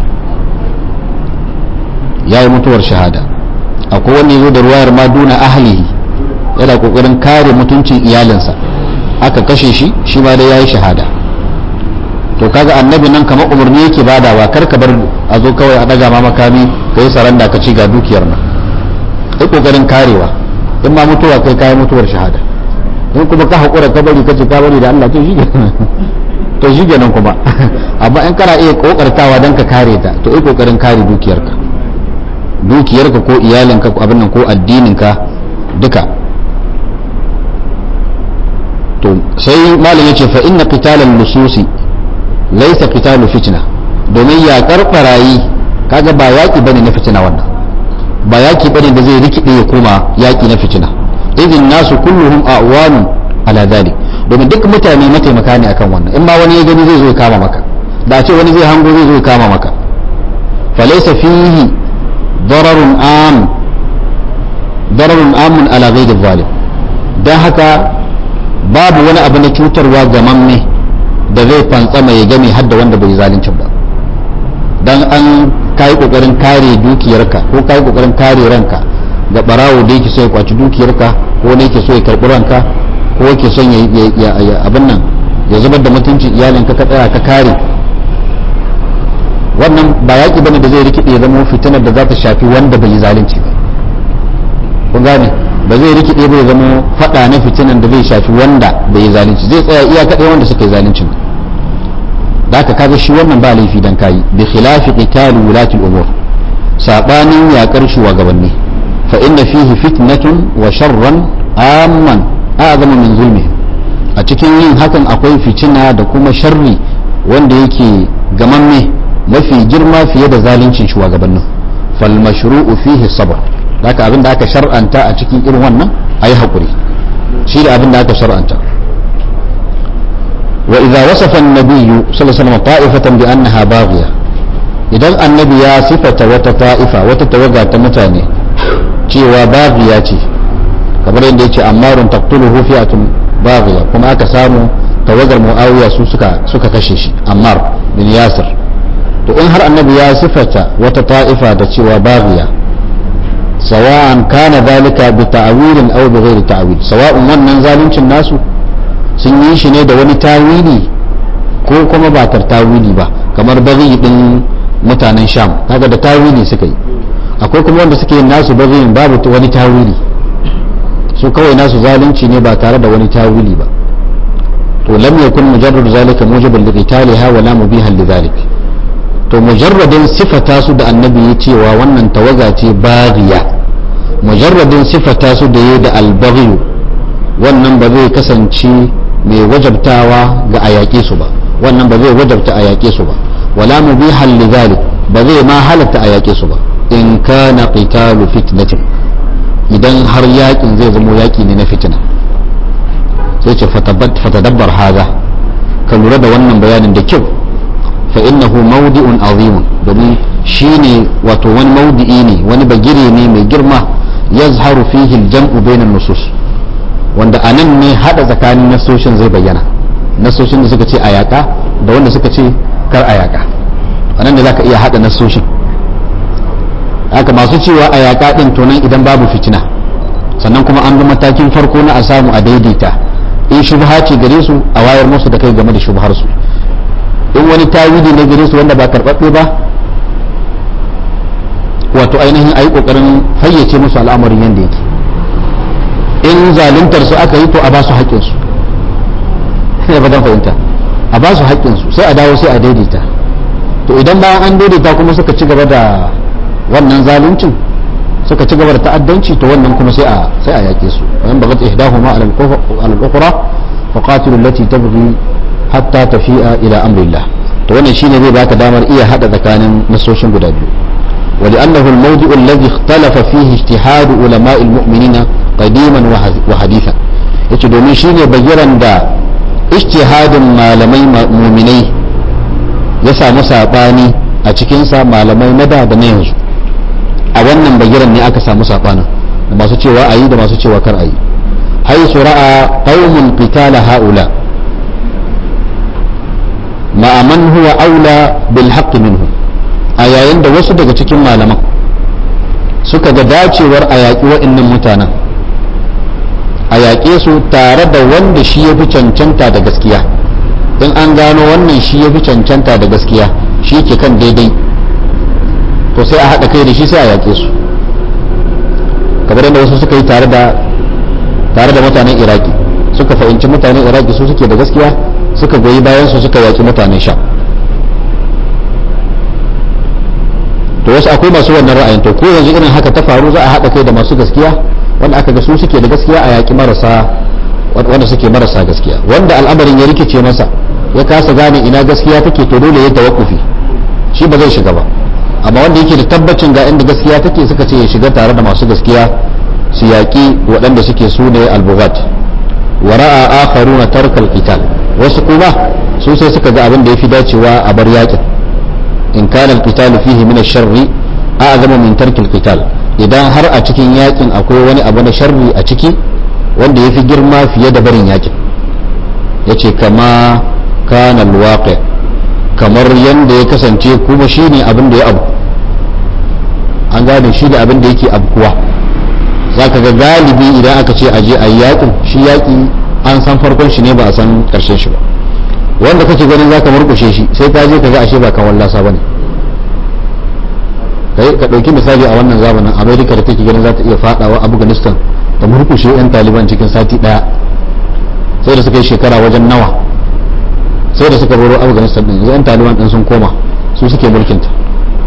yayi mutuwar shahada akwai wanda yazo da ruwayar ma duna ahlihi yana kokarin kare mutuncin iyalinsa aka kashe shi shi ma dai yayi shahada to kaga annabi nan kamar umarni yake badawa kar ka bar a zo kawai a daga ma makami ka yi saranda ka ci ga dukiyar nan kai kokarin karewa in ma mutuwa kai kayi mutuwar shahada in kuma ka haƙura ka bari ka ce ka bari da Allah to shi to shi kenan kuma amma in kana iya kokartawa dan ka kare ta to ai kokarin kare dukiyarka dukiyarka ko iyalinka ko abin nan ko addininka duka to sai malam yace fa inna qitalal lususi laysa qitalu fitna domin yaƙar barayi kaga ba yaƙi bane na fitina wannan ba yaƙi bane da zai rikide ya koma yaƙi na fitina idin nasu kulluhum a'wanu ala dhalik domin duk mutane mataimaka ne akan wannan in ma wani ya gani zai zo ya kama maka da a ce wani zai hango zai zo ya kama maka falaysa fihi dararun am dararun amun ala ghairi zalim dan haka babu wani abu na cutarwa ga mamme da zai fantsama ya game hadda wanda bai zalincin ba dan an kai kokarin kare dukiyarka ko kai kokarin kare ranka ga barawo da yake so ya kwaci dukiyarka ko ne yake so ya karbi ranka ko yake son ya abin nan ya zubar da mutuncin iyalinka ka tsaya ka kare wannan ba yaki bane da zai rikide ya zama fitinar da za ta shafi wanda bai yi zalunci ba kun gane ba zai rikide bai zama fada na fitinan da zai shafi wanda bai yi zalunci zai tsaya iya kaɗai wanda suka yi zalunci da ka kaga shi wannan ba laifi dan kayi bi khilafi qitali wulati al-umur sabanin yakar shugabanni fa inna fihi fitnatun wa sharran amman a'zamu min zulmi a cikin yin hakan akwai fitina da kuma sharri wanda yake gamamme mafi girma fiye da zaluncin shugabannin fal mashru'u fihi sabr haka abin da aka shar'anta a cikin irin wannan ayi hakuri shi da abin da aka shar'anta wa idza wasafa an-nabiyyu sallallahu alaihi wasallam ta'ifatan bi annaha baghiya idan annabi ya sifata wata ta'ifa wata tawaga ta mutane cewa baghiya ce kamar yadda yace ammarun taqtuluhu fi'atun baghiya kuma aka samu tawagar muawiya su suka suka kashe shi ammar bin yasir to in har annabi ya sifata wata ta'ifa da cewa baghiya sawa'an kana zalika bi ta'wilin aw bi ghairi ta'wil sawa'un wannan zaluncin nasu sun yi shi ne da wani tawili ko kuma ba tar tawili ba kamar baghi din mutanen sham kaga da tawili suka yi akwai kuma wanda suke yin nasu baghin babu wani tawili su kawai nasu zalunci ne ba tare da wani tawili ba to lam yakun mujarrad zalika mujiban li qitaliha wa la mubihan li zalik to mujarradin sifata su da annabi ya cewa wannan tawaga ce baghiya mujarradin sifata su da ya da albaghi wannan ba zai kasance mai wajabtawa ga a yaƙe su ba wannan ba zai wajabta a yaƙe su ba wala mubihan li zalik ba zai ma halatta a yaƙe su ba in kana qitalu fitnatin idan har yakin zai zamo yaki ne na fitina sai ce fatadabbar haza ka lura da wannan bayanin da kyau fa innahu mawdi'un azimun domin shine wato wani maudi'i ne wani bagire ne mai girma yazharu fihi al-jam'u bainan nusus wanda anan ne hada tsakanin nasoshin zai bayyana nasoshin da suka ce a yaka da wanda suka ce kar a yaka anan da zaka iya hada nasoshin haka masu cewa a yaƙa ɗin to nan idan babu fitina sannan kuma an bi matakin farko na a samu a daidaita in shubha ce gare su a wayar musu da kai game da shubhar su in wani tawili na gare su wanda ba karɓaɓɓe ba wato ainihin a yi ƙoƙarin fayyace musu al'amarin yadda yake in zaluntar su aka yi to a ba su haƙƙinsu ne ba fahimta a ba su haƙƙinsu sai a dawo sai a daidaita to idan bayan an daidaita kuma suka ci gaba da wannan zaluncin suka ci gaba da ta'addanci to wannan kuma sai a sai a yake su wayan bagat ihdahuma ala al-ukhra fa qatilu allati tabghi hatta tafi'a ila amrillah to wannan shine zai baka damar iya hada tsakanin nasoshin guda biyu ولأنه الموضع الذي اختلف فيه اجتهاد علماء المؤمنين قديما وحديثا yace domin shine bagiran da ijtihadin malamai muminai ya samu sabani a cikinsa malamai na da da na yanzu a wannan bagiran ne aka samu sabanin da masu cewa ayi da masu cewa kar ayi haisu ra'a qaumun qitala haula ma'a man huwa aula bil haqq minhu a yayin da wasu daga cikin malaman suka ga dacewar a yaƙi wa'annan mutanen a yaƙe su tare da wanda shi ya fi cancanta da gaskiya in an gano wannan shi ya fi cancanta da gaskiya shi ke kan daidai to sai a haɗa kai da shi sai a yaƙe su kamar yadda wasu suka yi tare da tare da mutanen iraki suka fahimci mutanen iraki su suke da gaskiya suka goyi bayan su suka yaƙi mutanen sha to wasu akwai masu wannan ra'ayin to ko yanzu irin haka ta faru za a haɗa kai da masu gaskiya wanda aka ga su suke da gaskiya a yaƙi marasa wanda suke marasa gaskiya wanda al'amarin ya rikice masa ya kasa gane ina gaskiya take to dole ya tawakkufi shi ba zai shiga ba amma wanda yake da tabbacin ga inda gaskiya take suka ce ya shiga tare da masu gaskiya su yaƙi waɗanda suke su ne albugat wa ra'a akharuna tarkal qital wasu kuma su sai suka ga abin da yafi dacewa a bar yaƙin in kana al-qital fihi min ash-sharri a'zamu min tarkil qital idan har a cikin yaƙin akwai wani abu na sharri a ciki wanda yafi girma fiye da barin yaƙin yace kama kana al kamar yanda ya kasance kuma shine abin da ya abu an gane shi da abin da yake abkuwa zaka ga galibi idan aka ce aje a yaƙin shi yaƙi an san farkon shi ne ba a san ƙarshen shi ba wanda kake ganin zaka murkushe shi sai ka je ka ga ashe ba kan wallasa bane kai ka dauki misali a wannan zamanin America da take ganin za ta iya fadawa Afghanistan da murkushe yan Taliban cikin sati daya sai da suka yi shekara wajen nawa sai da suka baro Afghanistan din yan Taliban din sun koma su suke mulkin ta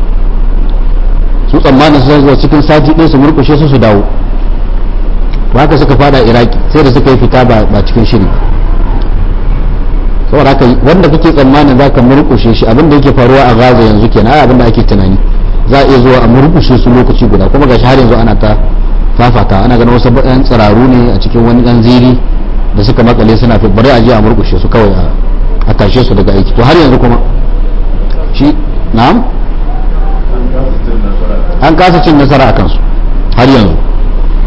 su tsammanin su zuwa cikin sati ɗaya su murkushe su su dawo ba haka suka fada Iraki sai da suka yi fita ba cikin shiri saboda haka wanda kake tsammanin za ka murkushe shi abin da yake faruwa a gaza yanzu kenan ai abin da ake tunani za a iya zuwa a murkushe su lokaci guda kuma gashi har yanzu ana ta fafata ana ganin wasu ɗan tsiraru ne a cikin wani ɗan ziri da suka makale suna fi bari a je a murkushe su kawai a tashe su daga aiki to har yanzu kuma shi na'am an kasa cin nasara a kansu har yanzu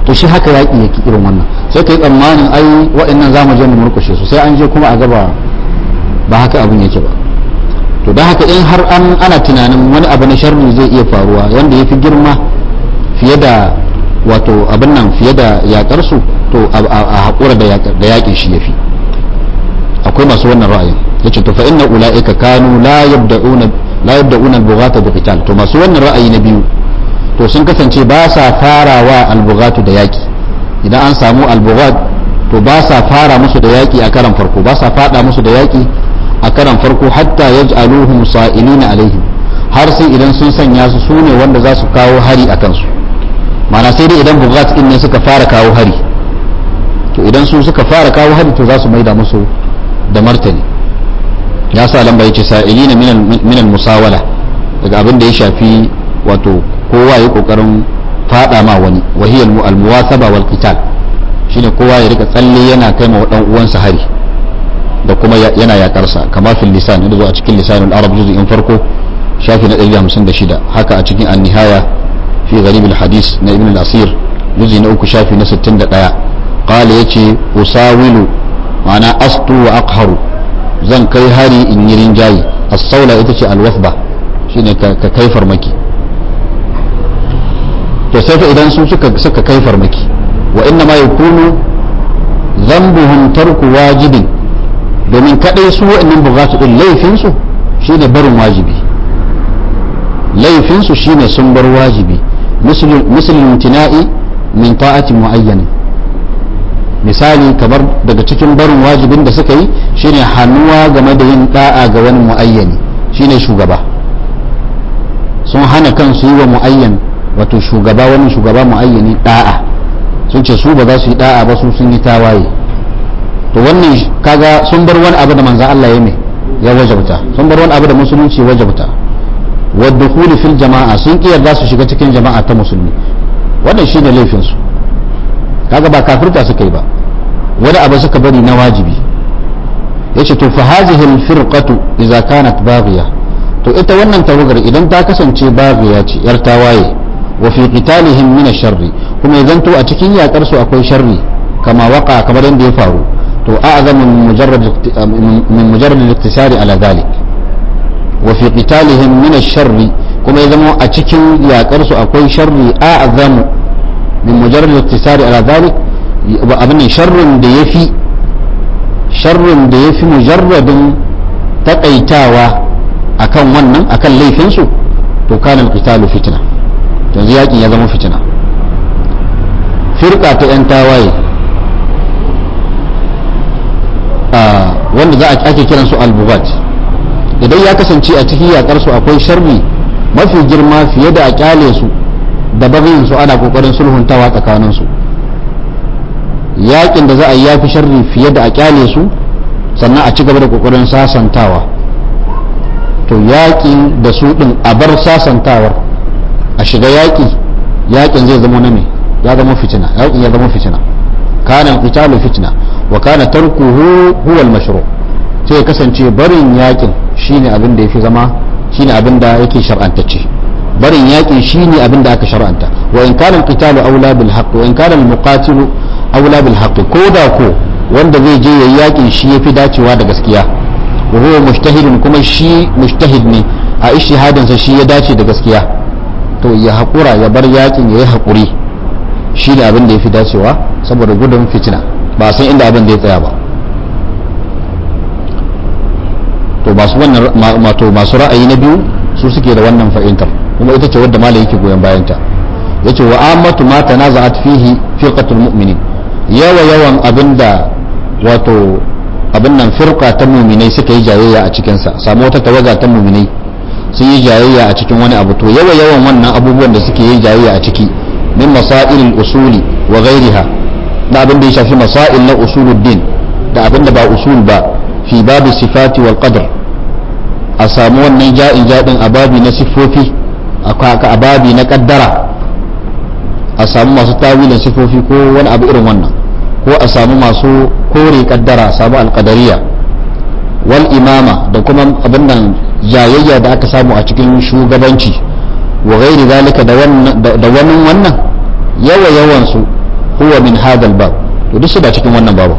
to shi haka yaƙi yake irin wannan sai ka yi tsammanin ai waɗannan za mu je mu murkushe su sai an je kuma a gaba ba haka abin yake ba to don haka in har an ana tunanin wani abu na sharri zai iya faruwa wanda ya fi girma fiye da wato abin nan fiye da yaƙar su to a haƙura da yaƙin shi ya fi akwai masu wannan ra'ayin yace to fa inna ulaika kanu la yabda'una la yabda'una al-bughata bi qital to masu wannan ra'ayi na biyu to sun kasance ba sa farawa al-bughatu da yaki idan an samu al-bughat to ba sa fara musu da yaki a karan farko ba sa fada musu da yaki a karan farko hatta yaj'aluhum sa'ilina alaihim har sai idan sun sanya su sune wanda za su kawo hari a kansu ma'ana sai dai idan bughat din ne suka fara kawo hari to idan su suka fara kawo hari to za su maida musu da martani ya sa lamba ya ce sa'ilina minal musawala daga abin da ya shafi wato kowa ya kokarin fada ma wani wahiyar almuwasaba wal qital shine kowa ya rika tsalle yana kai ma dan uwansa hari da kuma yana yakarsa kama fil lisan da zo a cikin lisanul arab juz'in farko shafi na 156 haka a cikin an-nihaya fi gharib al-hadis na ibn al-asir juz'i na uku shafi na 61 qala yace usawilu ma'ana astu wa aqharu zan kai hari in yi rinjaye as-saula ita ce al-wasba shine ka kai farmaki to sai fa idan su suka suka kai farmaki wa inna ma yakunu dhanbuhum tarku wajibin domin kadai su wa'annan bugatu din laifin su shine barin wajibi laifin su shine sun bar wajibi mislul imtina'i min ta'ati mu'ayyanin misali kamar daga cikin barin wajibin da suka yi shine hannuwa game da yin da'a ga wani muayyani shine shugaba sun hana kansu yi wa muayyan wato shugaba wani shugaba muayyani da'a sun ce su ba za su yi da'a ba su sun yi tawaye to wannan kaga sun bar wani abu da manzan Allah ya mai ya wajabta sun bar wani abu da musulunci wajabta wadda fil jama'a sun kiyar za su shiga cikin jama'a ta musulmi wannan shine laifin su kaga ba kafirta suka yi ba wani abu suka bari na wajibi yace to fa hazihi alfirqatu idza kanat baghiya to ita wannan tawagar idan ta kasance baghiya ce yar tawaye wa fi qitalihim min ash-sharri kuma idan to a cikin yakar su akwai sharri kama waka kamar yadda ya faru to a'zamu min mujarrad min mujarrad al-iktisari ala dhalik wa fi qitalihim min ash-sharri kuma ya zama a cikin yakar su akwai sharri a'zamu min mujarrad al-iktisari ala dhalik abin sharrin da yafi sharrin da yafi mujarradin takaitawa akan wannan akan laifin su to kana al-qitalu fitna yanzu yakin ya zama fitina firka ta yan tawaye wanda za a ake kiran su al-bugat idan ya kasance a cikin yakar su akwai sharri mafi girma fiye da a kyale su da bagin su ana kokarin sulhuntawa tsakanin su yakin da za a yi yafi sharri fiye da a kyale su sannan a ci gaba da kokarin sasantawa to yakin da su din a bar sasantawar a shiga yaki yakin zai zama na me ya zama fitina yakin ya zama fitina kana qitalu fitna wa kana tarkuhu huwa al-mashru' sai ya kasance barin yakin shine abin da yafi zama shine abin da yake shar'antacce barin yakin shine abin da aka shar'anta wa in kana al-qitalu aula bil haqq wa in kana al-muqatilu aula bil haqq ko da ko wanda zai je yayi yakin shi yafi dacewa da gaskiya wa huwa mujtahidun kuma shi mujtahid ne a ishihadin sa shi ya dace da gaskiya to ya hakura ya bar yakin yayi hakuri shi ne abin da yafi dacewa saboda gudun fitina ba san inda abin da ya tsaya ba to masu wannan mato masu ra'ayi na biyu su suke da wannan fahimtar kuma ita ce wadda malai yake goyon bayanta yace wa ammatu ma tanaza'at fihi firqatul mu'minin yawa yawan abinda wato abin nan firqa ta mu'minai suka yi jayayya a cikin sa samu wata tawaga ta mu'minai sun yi jayayya a cikin wani abu to yawa yawan wannan abubuwan da suke yi jayayya a ciki min masailil usuli wa ghairiha da abin da ya shafi masail na usuluddin da abin da ba usul ba fi babu sifati wal qadr a samu wannan ja'in jadin a babi na siffofi a babi na kaddara a samu masu tawilin siffofi ko wani abu irin wannan ko a samu masu kore kaddara a samu alqadariya wal imama da kuma abin nan jayayya da aka samu a cikin shugabanci wa gairi zalika da wani wannan yawa yawan su huwa min hadha bab to duk su ba cikin wannan babu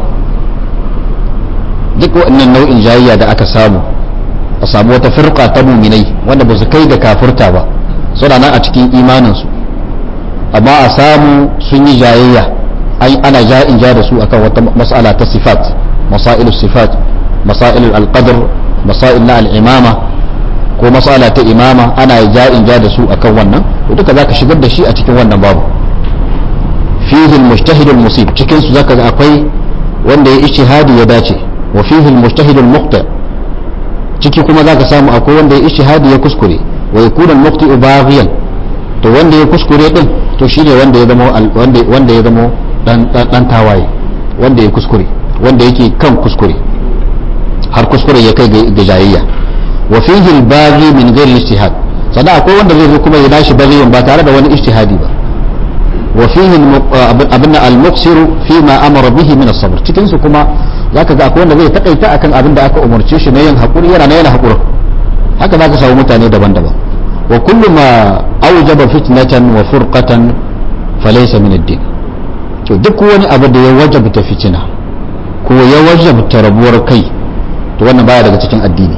duk wannan nau'in jayayya da aka samu a samu wata firqa ta muminai wanda ba su kai ga kafirta ba suna nan a cikin imaninsu amma a samu sun yi jayayya ana ja'in ja da su akan wata mas'ala ta sifat masailus sifat masailul alqadr masail na al'imama ko mas'ala ta imama ana ja'in ja da su akan wannan to duka zaka shigar da shi a cikin wannan babu fihi al-mujtahid al-musib cikin su zaka ga akwai wanda ya ijtihadi ya dace wa fihi al-mujtahid al-muqta ciki kuma zaka samu akwai wanda ya ijtihadi ya kuskure wa yakuna al-muqti baghiyan to wanda ya kuskure din to shine wanda ya zama wanda wanda ya zama dan dan tawaye wanda ya kuskure wanda yake kan kuskure har kuskure ya kai ga jayayya wa fihi al-baghi min ghairi ijtihad sannan akwai wanda zai zo kuma ya dashi baghiyan ba tare da wani ijtihadi ba wa fihi abinda al-muqsir fi ma amara bihi min as-sabr cikin su kuma zaka ga akwai wanda zai takaita akan abin da aka umarce shi na yin hakuri yana na yana hakuri haka zaka samu mutane daban-daban wa kullu ma awjaba fitnatan wa furqatan falaysa min ad-din to duk wani abu da ya wajabta fitina ko ya wajabta rabuwar kai to wannan baya daga cikin addini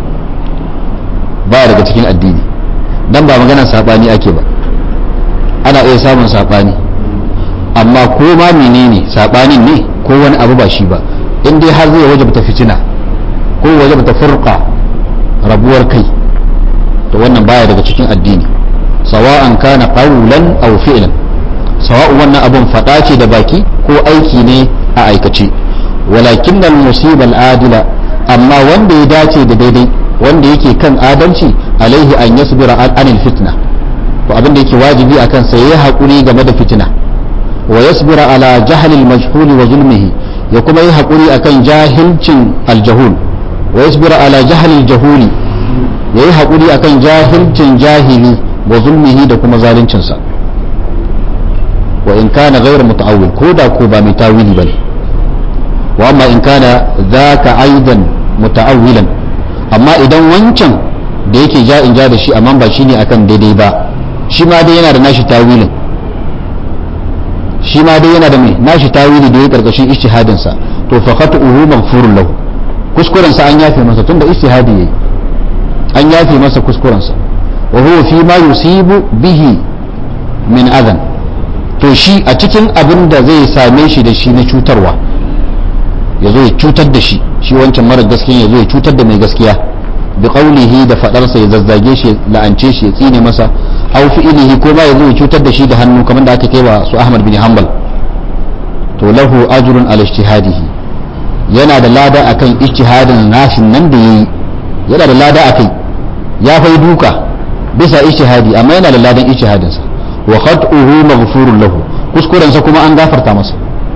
baya daga cikin addini dan ba maganar sabani ake ba ana iya samun sabani amma ko ma menene sabanin ne ko wani abu ba shi ba in dai har zai wajabta fitina ko wajabta furqa rabuwar kai to wannan baya daga cikin addini sawa'an kana qawlan aw fi'lan sawa'un wannan abun fada ce da baki ko aiki ne a aikace walakin al-musiba al-adila amma wanda ya dace da daidai wanda yake kan adalci alaihi an yasbira anil fitna to abin da yake wajibi akan sa yayi hakuri game da fitina wa yasbira ala jahli al-majhul wa zulmihi ya kuma yi hakuri akan jahilcin al-jahul wa yasbira ala jahli al-jahuli yayi hakuri akan jahilcin jahili wa zulmihi da kuma zaluncin sa wa in kana ghayr muta'awwil ko da ko ba mai tawili bane wa amma in kana zaka aidan muta'awwilan amma idan wancan da yake ja in ja da shi amma ba shine akan daidai ba shi ma dai yana da nashi tawilin shi ma dai yana da mai nashi tawili da ya karkashin ijtihadin sa to fa khatu'uhu maghfurun lahu kuskuren sa an yafe masa tunda ijtihadi yayi an yafe masa kuskuren sa wa huwa fi ma yusibu bihi min adan to shi a cikin abin da zai same shi da shi na cutarwa ya zo ya cutar da shi shi wancan mara gaskiya ya zo ya cutar da mai gaskiya bi qawlihi da fadarsa ya zazzage shi la'ance shi ya tsine masa aw fi'lihi ko ba ya zo ya cutar da shi da hannu kamar da aka kai wa su Ahmad bin Hanbal to lahu ajrun ala ijtihadihi yana da lada akan ijtihadin nashin nan da yayi yana da lada akai ya fai duka bisa ijtihadi amma yana da ladan ijtihadin sa wa khat'uhu maghfurun lahu kuskuren sa kuma an gafarta masa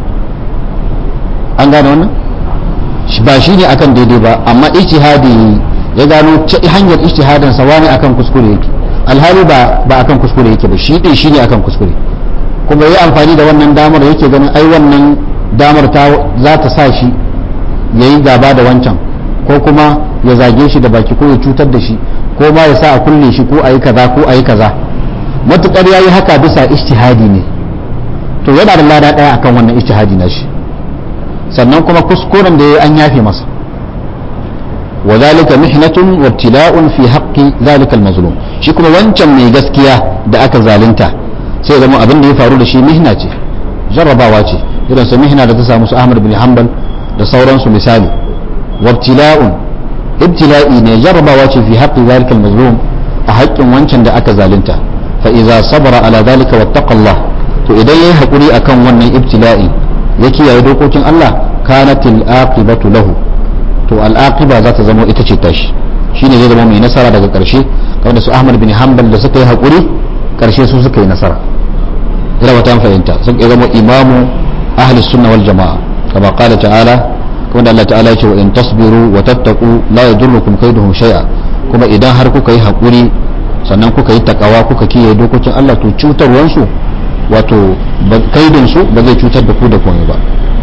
an gane wannan ba shi ne akan daidai ba amma ijtihadi ya gano hanyar ijtihadin sa wani akan kuskure yake alhali ba ba akan kuskure yake ba shi din shine akan kuskure kuma yi amfani da wannan damar yake ganin ai wannan damar ta za ta sa shi yayi gaba da wancan ko kuma ya zage shi da baki ko ya cutar da shi ko ma ya sa a kulle shi ko ayi kaza ko ayi kaza matukar yayi haka bisa ijtihadi ne to yana da lada daya akan wannan ijtihadi na shi sannan kuma kuskuren da ya an yafe masa wa zalika mihnatun wa ibtila'un fi haqqi zalika al-mazlum shi kuma wancan mai gaskiya da aka zalunta sai zama abin da ya faru da shi mihna ce jarrabawa ce irin su mihna da ta samu su Ahmad bin Hanbal da sauransu misali wa ibtila'un ibtila'i ne jarrabawa ce fi haqqi zalika al-mazlum a haƙƙin wancan da aka zalunta fa idza sabara ala zalika wattaqallah to idan yayi hakuri akan wannan ibtila'i ya kiyaye dokokin Allah kanatil aqibatu lahu to al aqiba za ta zama ita ce tashi shine zai zama mai nasara daga karshe kamar su Ahmad bin Hanbal da suka yi hakuri karshe su suka yi nasara ina wata fahimta sun zama imamu ahli sunna wal jamaa kama qala ta'ala kuma da Allah ta'ala ya ce wa in tasbiru wa tattaqu la yadurrukum kaiduhum shay'a kuma idan har kuka yi hakuri sannan kuka yi takawa kuka kiyaye dokokin Allah to cutarwansu wato kaidinsu ba zai cutar da ku da komai ba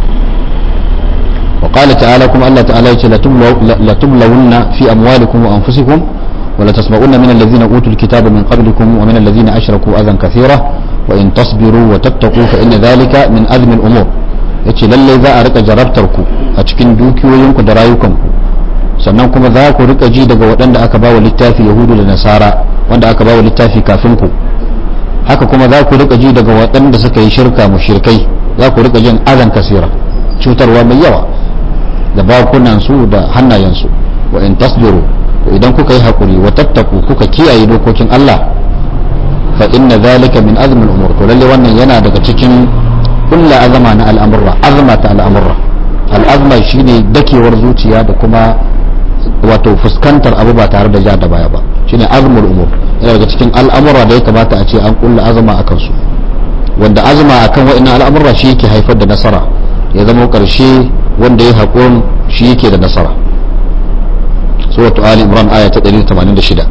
wa qala ta'ala kuma Allah ta'ala yace la tublawunna fi amwalikum wa anfusikum wa la tasma'unna min alladhina utul kitaba min qablikum wa min alladhina ashraku adhan kathira wa in tasbiru wa tattaqu fa inna dhalika min azmi al-umur yace lalle za a rika jarabtar ku a cikin dukiyoyinku da rayukanku sannan kuma za ku rika ji daga waɗanda aka bawa littafi yahudu da nasara wanda aka bawa littafi kafin ku haka kuma za ku rika ji daga waɗanda suka yi shirka mushrikai za ku rika jin azan kasira cutarwa mai yawa da bakunansu da hannayensu wa in tasbiru idan kuka yi hakuri wa tattaku kuka kiyaye dokokin Allah fa inna zalika min azmil umur to lalle wannan yana daga cikin kullu azama na al'amurra azma ta al'amurra al'azma shine dakewar zuciya da kuma wato fuskantar abu ba tare da ja da baya ba shine azmul umur yana daga cikin al'amura da ya kamata a ce an kulla azama akan su wanda azma akan wa'annan al'amurra shi yake haifar da nasara ya zama karshe wanda ya haƙon shi yake da nasara suratu ali imran aya ta 186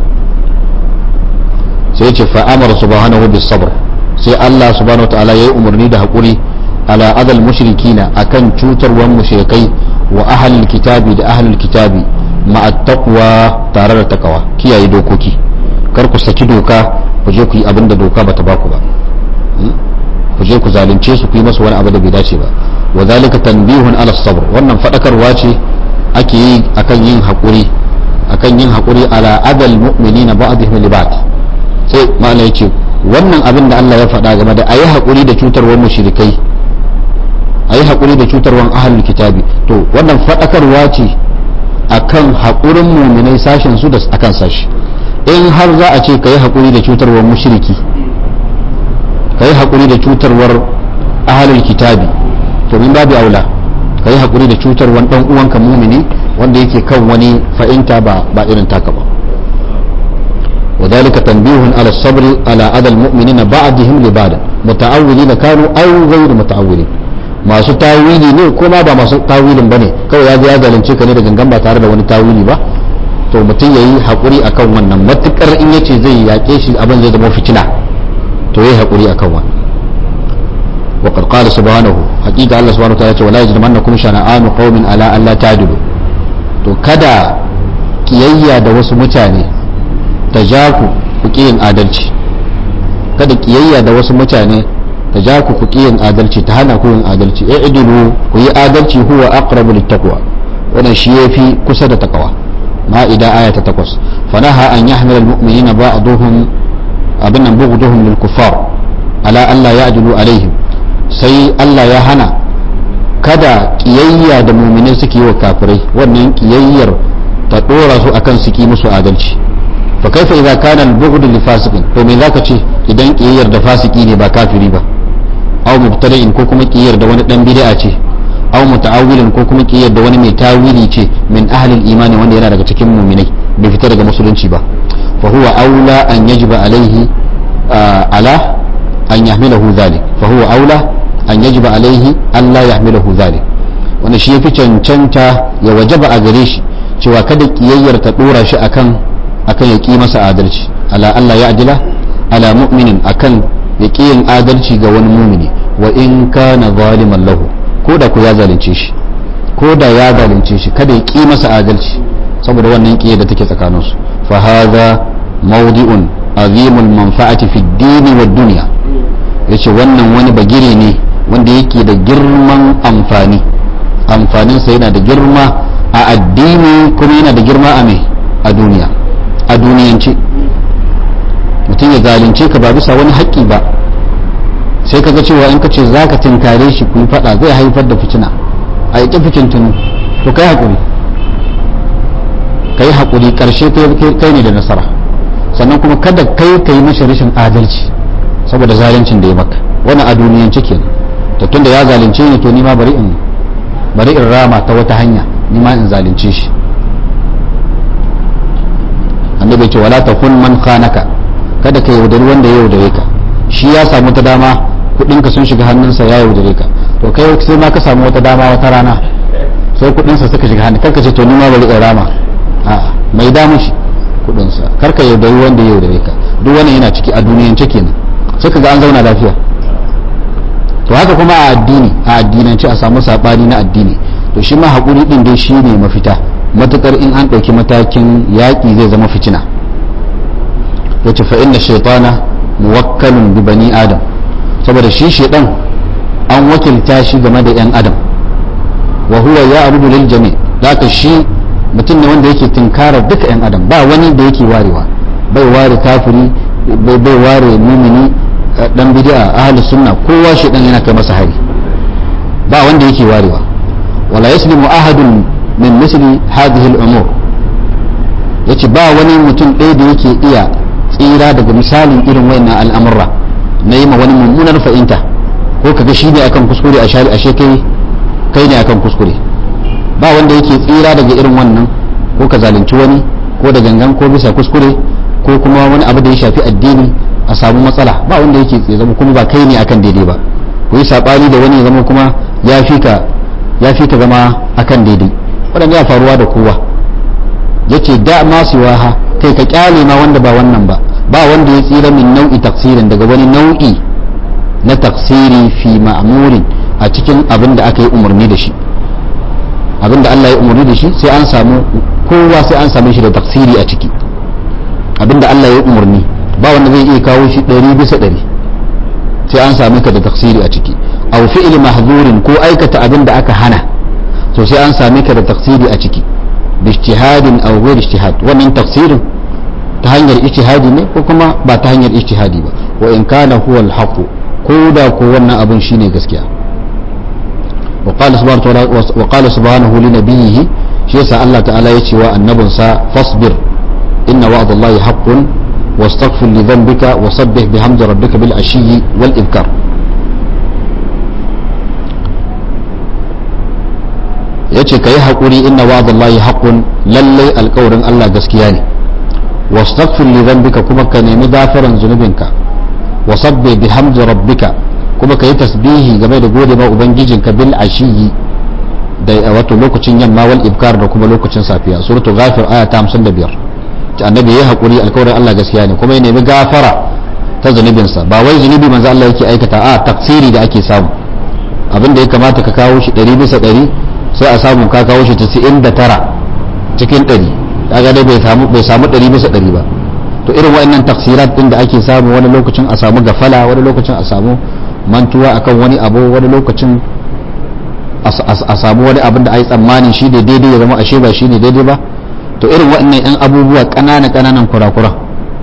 sai ce fa amara subhanahu bis sabr sai Allah subhanahu wataala yayi umarni da haƙuri ala adal mushrikina akan cutarwan mushrikai wa ahlul kitabi da ahlul kitabi ma'a taqwa tare da takawa kiyaye dokoki kar ku saki doka ku je ku yi abin da doka bata baku ba ku je ku zalunce su ku yi masu wani abu da bai dace ba wa zalika tanbihun ala sabr wannan fadakarwa ce ake yi akan yin hakuri akan yin hakuri ala adal mu'minina ba'dihim li ba'd sai malai yace wannan abin da Allah ya faɗa game da ayi hakuri da cutarwar mushrikai ayi hakuri da cutarwar ahlul kitabi to wannan fadakarwa ce akan hakurin mu'minai sashen su da akan sashi in har za a ce kai hakuri da cutarwar mushriki kai hakuri da cutarwar ahlul kitabi to min babu aula ka yi haƙuri da cutar wani ɗan uwanka mumini wanda yake kan wani fa'inta ba ba irin taka ba وذلك تنبيه على الصبر على أذى المؤمنين بعضهم لبعض متعولين كانوا أو غير متعولين masu tawili ne ko ma ba masu tawilin bane kawai ya ya zalunce ka ne da gangan ba tare da wani tawili ba to mutum yayi hakuri akan wannan matukar in yace zai yake shi abin zai zama fitina to yayi hakuri akan wannan وقد قال سبحانه حقيقة الله سبحانه وتعالى ولا يجرمنكم شنآن قوم على ألا تعدلوا to kada kiyayya da wasu mutane ta ja ku ku yin adalci kada kiyayya da wasu mutane ta ja ku ku yin adalci ta hana ku yin adalci e idilu ku yi adalci huwa aqrabu littaqwa wannan shi yafi kusa da takawa ma'ida aya ta 8 fanaha an yahmil almu'minina ba'dhum abin nan bughduhum lil kuffar ala alla ya'dilu alaihim sai Allah ya hana kada kiyayya da muminai suke yi wa kafirai wannan kiyayyar ta dora su akan su ki musu adalci fa kaifa idza kana al-bughd li fasiqin to me zaka ce idan kiyayyar da fasiki ne ba kafiri ba aw mubtada'in ko kuma kiyayyar da wani dan bid'a ce aw muta'awwilin ko kuma kiyayyar da wani mai tawili ce min ahli al-imani wanda yana daga cikin muminai bai fita daga musulunci ba fa huwa aula an yajiba alaihi ala an yahmilahu dhalik fa huwa aula an yajiba alaihi Allah ya hamilahu zalik wanda shi yafi cancanta ya wajaba a gare shi cewa kada kiyayyar ta dora shi akan akan ya ki masa adalci ala Allah ya ajila ala mu'minin akan ya ki yin adalci ga wani mumini wa in kana zaliman lahu ko da ku ya zalunce shi ko da ya zalunce shi kada ya ki masa adalci saboda wannan kiyar da take tsakaninsu fa hadha mawdi'un azimul manfa'ati fi ad-din wa dunya yace wannan wani bagire ne wanda yake da girman amfani amfaninsa yana da girma a addini kuma yana da girma a mai a duniya a duniyance mutum ya zalunce ka ba bisa wani haƙƙi ba sai ka ga cewa in ka ce za ka tinkare shi ku yi faɗa zai haifar da fitina a yaƙi fitintunu to kai haƙuri kai haƙuri ƙarshe kai ne da nasara sannan kuma kada kai ka yi mashi rashin adalci saboda zaluncin da ya maka wani a duniyance kenan to tunda ya zalunce ni to ni ma bari in bari in rama ta wata hanya ni ma in zalunce shi annabi ce wala takun man khanaka kada ka yaudari wanda ya yaudare ka shi ya samu ta dama kudinka sun shiga hannunsa ya yaudare ka to kai sai ma ka samu wata dama wata rana sai kudinsa suka shiga hannun karka ce to ni ma bari in rama a'a mai damu shi kudinsa karka yaudari wanda ya yaudare ka duk wannan yana ciki a duniyance kenan sai ka ga an zauna lafiya to haka kuma a addini a addinance a samu sabani na addini to shi ma haƙuri ɗin dai shi ne mafita matukar in an ɗauki matakin yaƙi zai zama fitina yace fa inna shaytana muwakkalun bi bani adam saboda shi shedan an wakilta shi game da yan adam wa huwa ya abudu lil jami zaka shi mutum ne wanda yake tunkarar duka yan adam ba wani da yake warewa bai ware kafiri bai bai ware mumini dan bid'a ahlus sunna kowa shedan yana kai masa hari ba wanda yake warewa wala yaslimu ahadun min misli hadhihi al-umur yace ba wani mutum ɗaya da yake iya tsira daga misalin irin wayannan al'amurra na yi ma wani mummunar fahimta ko kaga shi ne akan kuskure a shari ashe kai kai ne akan kuskure ba wanda yake tsira daga irin wannan ko ka zalunci wani ko da gangan ko bisa kuskure ko kuma wani abu da ya shafi addini a samu matsala ba wanda yake tsaye zama kuma ba kai ne akan daidai ba ku yi sabani da wani ya zama kuma ya fi ka ya fi ka zama akan daidai waɗanda ya faruwa da kowa yace da ma siwaha kai ka kyale ma wanda ba wannan ba ba wanda ya tsira min nau'i taksirin daga wani nau'i na taksiri fi ma'murin a cikin abin da aka yi umarni da shi abin da Allah ya umarni da shi sai an samu kowa sai an same shi da taksiri a ciki abin da Allah ya umarni ba wanda zai iya kawo shi ɗari bisa ɗari sai an same ka da taksiri a ciki aw fi'li mahzurin ko aikata abin da aka hana to sai an same ka da taksiri a ciki باجتهاد او غير اجتهاد wannan tafsirin ta hanyar ijtihadi ne ko kuma ba ta hanyar ijtihadi ba wa in kana huwa al-haqq ko da ko wannan abun shine gaskiya wa qala subhanahu wa ta'ala wa qala subhanahu li nabiyhi shi yasa Allah ta'ala ya ce wa annabinsa fasbir inna wa'dallahi haqqun واستغفر لذنبك وسبح بحمد ربك بالعشي والإبكار ya ce ka yi haƙuri inna wa'adallahi haƙun lallai alƙawarin Allah gaskiya ne wastaghfir li dhanbika kuma ka nemi gafaran zunubinka wa sabbi bihamdi rabbika kuma ka yi tasbihi game da gode ma ubangijinka bil ashiyi da wato lokacin yamma wal ibkar da kuma lokacin safiya suratu ghafir aya ta 55 ta annabi yayi haƙuri alƙawarin Allah gaskiya ne kuma ya nemi gafara ta zunubinsa ba wai zunubi manzo Allah yake aikata a taksiri da ake samu abin da ya kamata ka kawo shi 100 bisa 100 sai a samu ka kawo shi 99 cikin 100 kaga dai bai samu bai samu 100 bisa 100 ba to irin waɗannan taksirat din da ake samu wani lokacin a samu gafala wani lokacin a samu mantuwa akan wani abu wani lokacin a samu wani abin da ai tsammani shi ne daidai ya zama ashe ba shi ne daidai ba to irin waɗannan yan abubuwa ƙanana ƙananan kurakura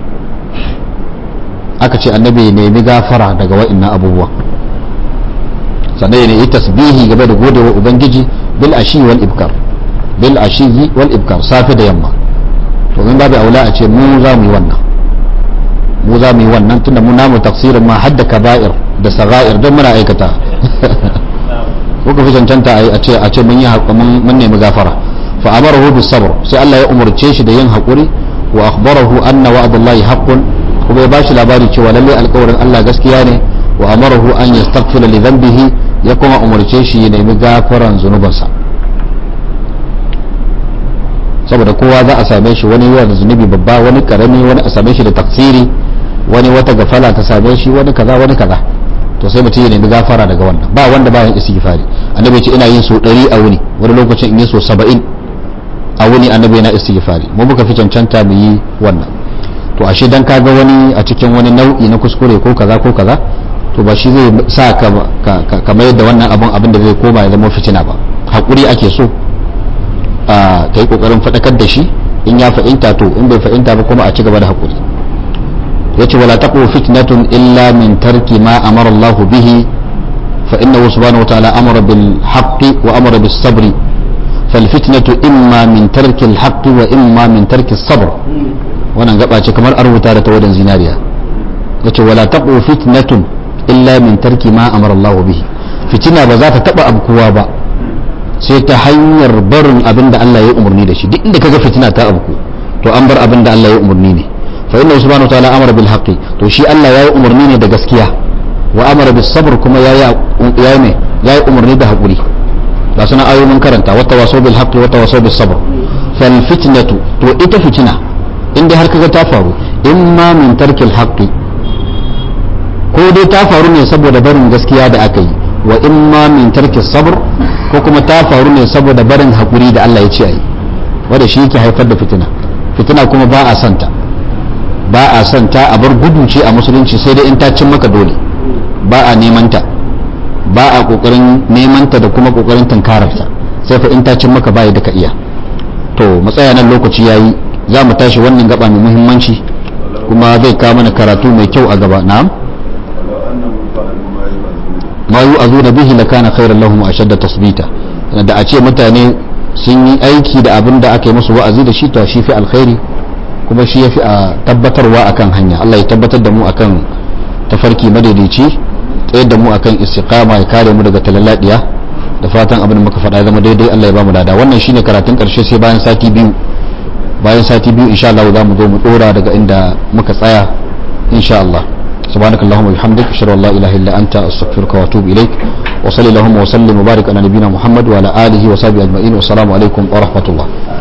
aka ce annabi ya nemi gafara daga waɗannan abubuwa sannan ya yi tasbihi game da gode wa ubangiji bil ashi wal ibkar bil ashi wal ibkar safe da yamma to min babu aula a ce mu za mu yi wannan mu za mu yi wannan tunda mu namu tafsirin ma hadda kaba'ir da saga'ir don muna aikata ko ka fi cancanta a ce a ce mun yi mun nemi gafara fa amarahu bis sabr sai Allah ya umurce shi da yin hakuri wa akhbarahu anna wa'dallahi haqqun kuma ya bashi labari cewa lalle alƙawarin Allah gaskiya ne wa amarahu an yastaghfira li dhanbihi ya kuma umarce shi ya nemi gafaran zunubansa saboda kowa za a same shi wani yawa da zunubi babba wani karami wani a same shi da taksiri wani wata gafala ta same shi wani kaza wani kaza to sai mutum ya nemi gafara daga wannan ba wanda bayan istighfari annabi ya ce ina yin so 100 a wuni wani lokacin in yi so 70 a wuni annabi yana istighfari mu muka fi cancanta mu yi wannan to ashe dan kaga wani a cikin wani nau'i na kuskure ko kaza ko kaza to ba shi zai sa ka ka mayar da wannan abun abin da zai koma ya zama fitina ba hakuri ake so a kai kokarin fadakar da shi in ya fahimta to in bai fahimta ba kuma a ci gaba da hakuri yace wala taqu fitnatun illa min tarki ma amara Allah bihi fa innahu subhanahu wa ta'ala amara bil haqqi wa amara bis sabri فالفتنة إما من ترك الحق وإما من ترك الصبر wannan gaba ce kamar an rubuta da tawadan zinariya yace wala taqu fitnatun illa min tarki ma amara Allah bihi fitina ba za ta taba abkuwa ba sai ta hanyar barin abin da Allah ya umarni da shi duk inda kaga fitina ta abku to an bar abin da Allah ya umarni ne fa inna subhanahu wa ta'ala amara bil haqqi to shi Allah ya yi umarni ne da gaskiya wa amara bis sabr kuma ya ya ne ya yi umarni da hakuri ga suna ayoyin karanta wata waso bil haqqi wata waso bis sabr fal fitnatu to ita fitina inda har kaga ta faru imma min tarkil haqqi ko dai ta faru ne saboda barin gaskiya da aka yi wa imma min tarkis sabr ko kuma ta faru ne saboda barin hakuri da Allah ya ce ayi wanda shi yake haifar da fitina fitina kuma ba a santa ba a santa a bar gudu ce a musulunci sai dai in ta cin maka dole ba a neman ta ba a kokarin neman ta da kuma kokarin tankararta sai fa in ta cin maka bai da ka iya to matsaya nan lokaci yayi za mu tashi wannan gaba mai muhimmanci kuma zai kawo mana karatu mai kyau a gaba na'am ma yu azu da bihi lakana khairan lahum ashadda tasbita da a ce mutane sun yi aiki da abin da aka yi musu wa'azi da shi to shi fi alkhairi kuma shi yafi a tabbatarwa akan hanya Allah ya tabbatar da mu akan tafarki madaidaici tsayar da mu akan istiqama ya kare mu daga talalladiya da fatan abin da muka faɗa zama daidai Allah ya ba mu lada wannan shine karatun karshe sai bayan sati biyu bayan sati biyu insha Allah za mu zo mu dora daga inda muka tsaya insha Allah سبحانك اللهم وبحمدك اشهد ان لا اله الا انت استغفرك واتوب اليك وصلى اللهم وسلم وبارك على نبينا محمد وعلى اله وصحبه اجمعين والسلام عليكم ورحمه الله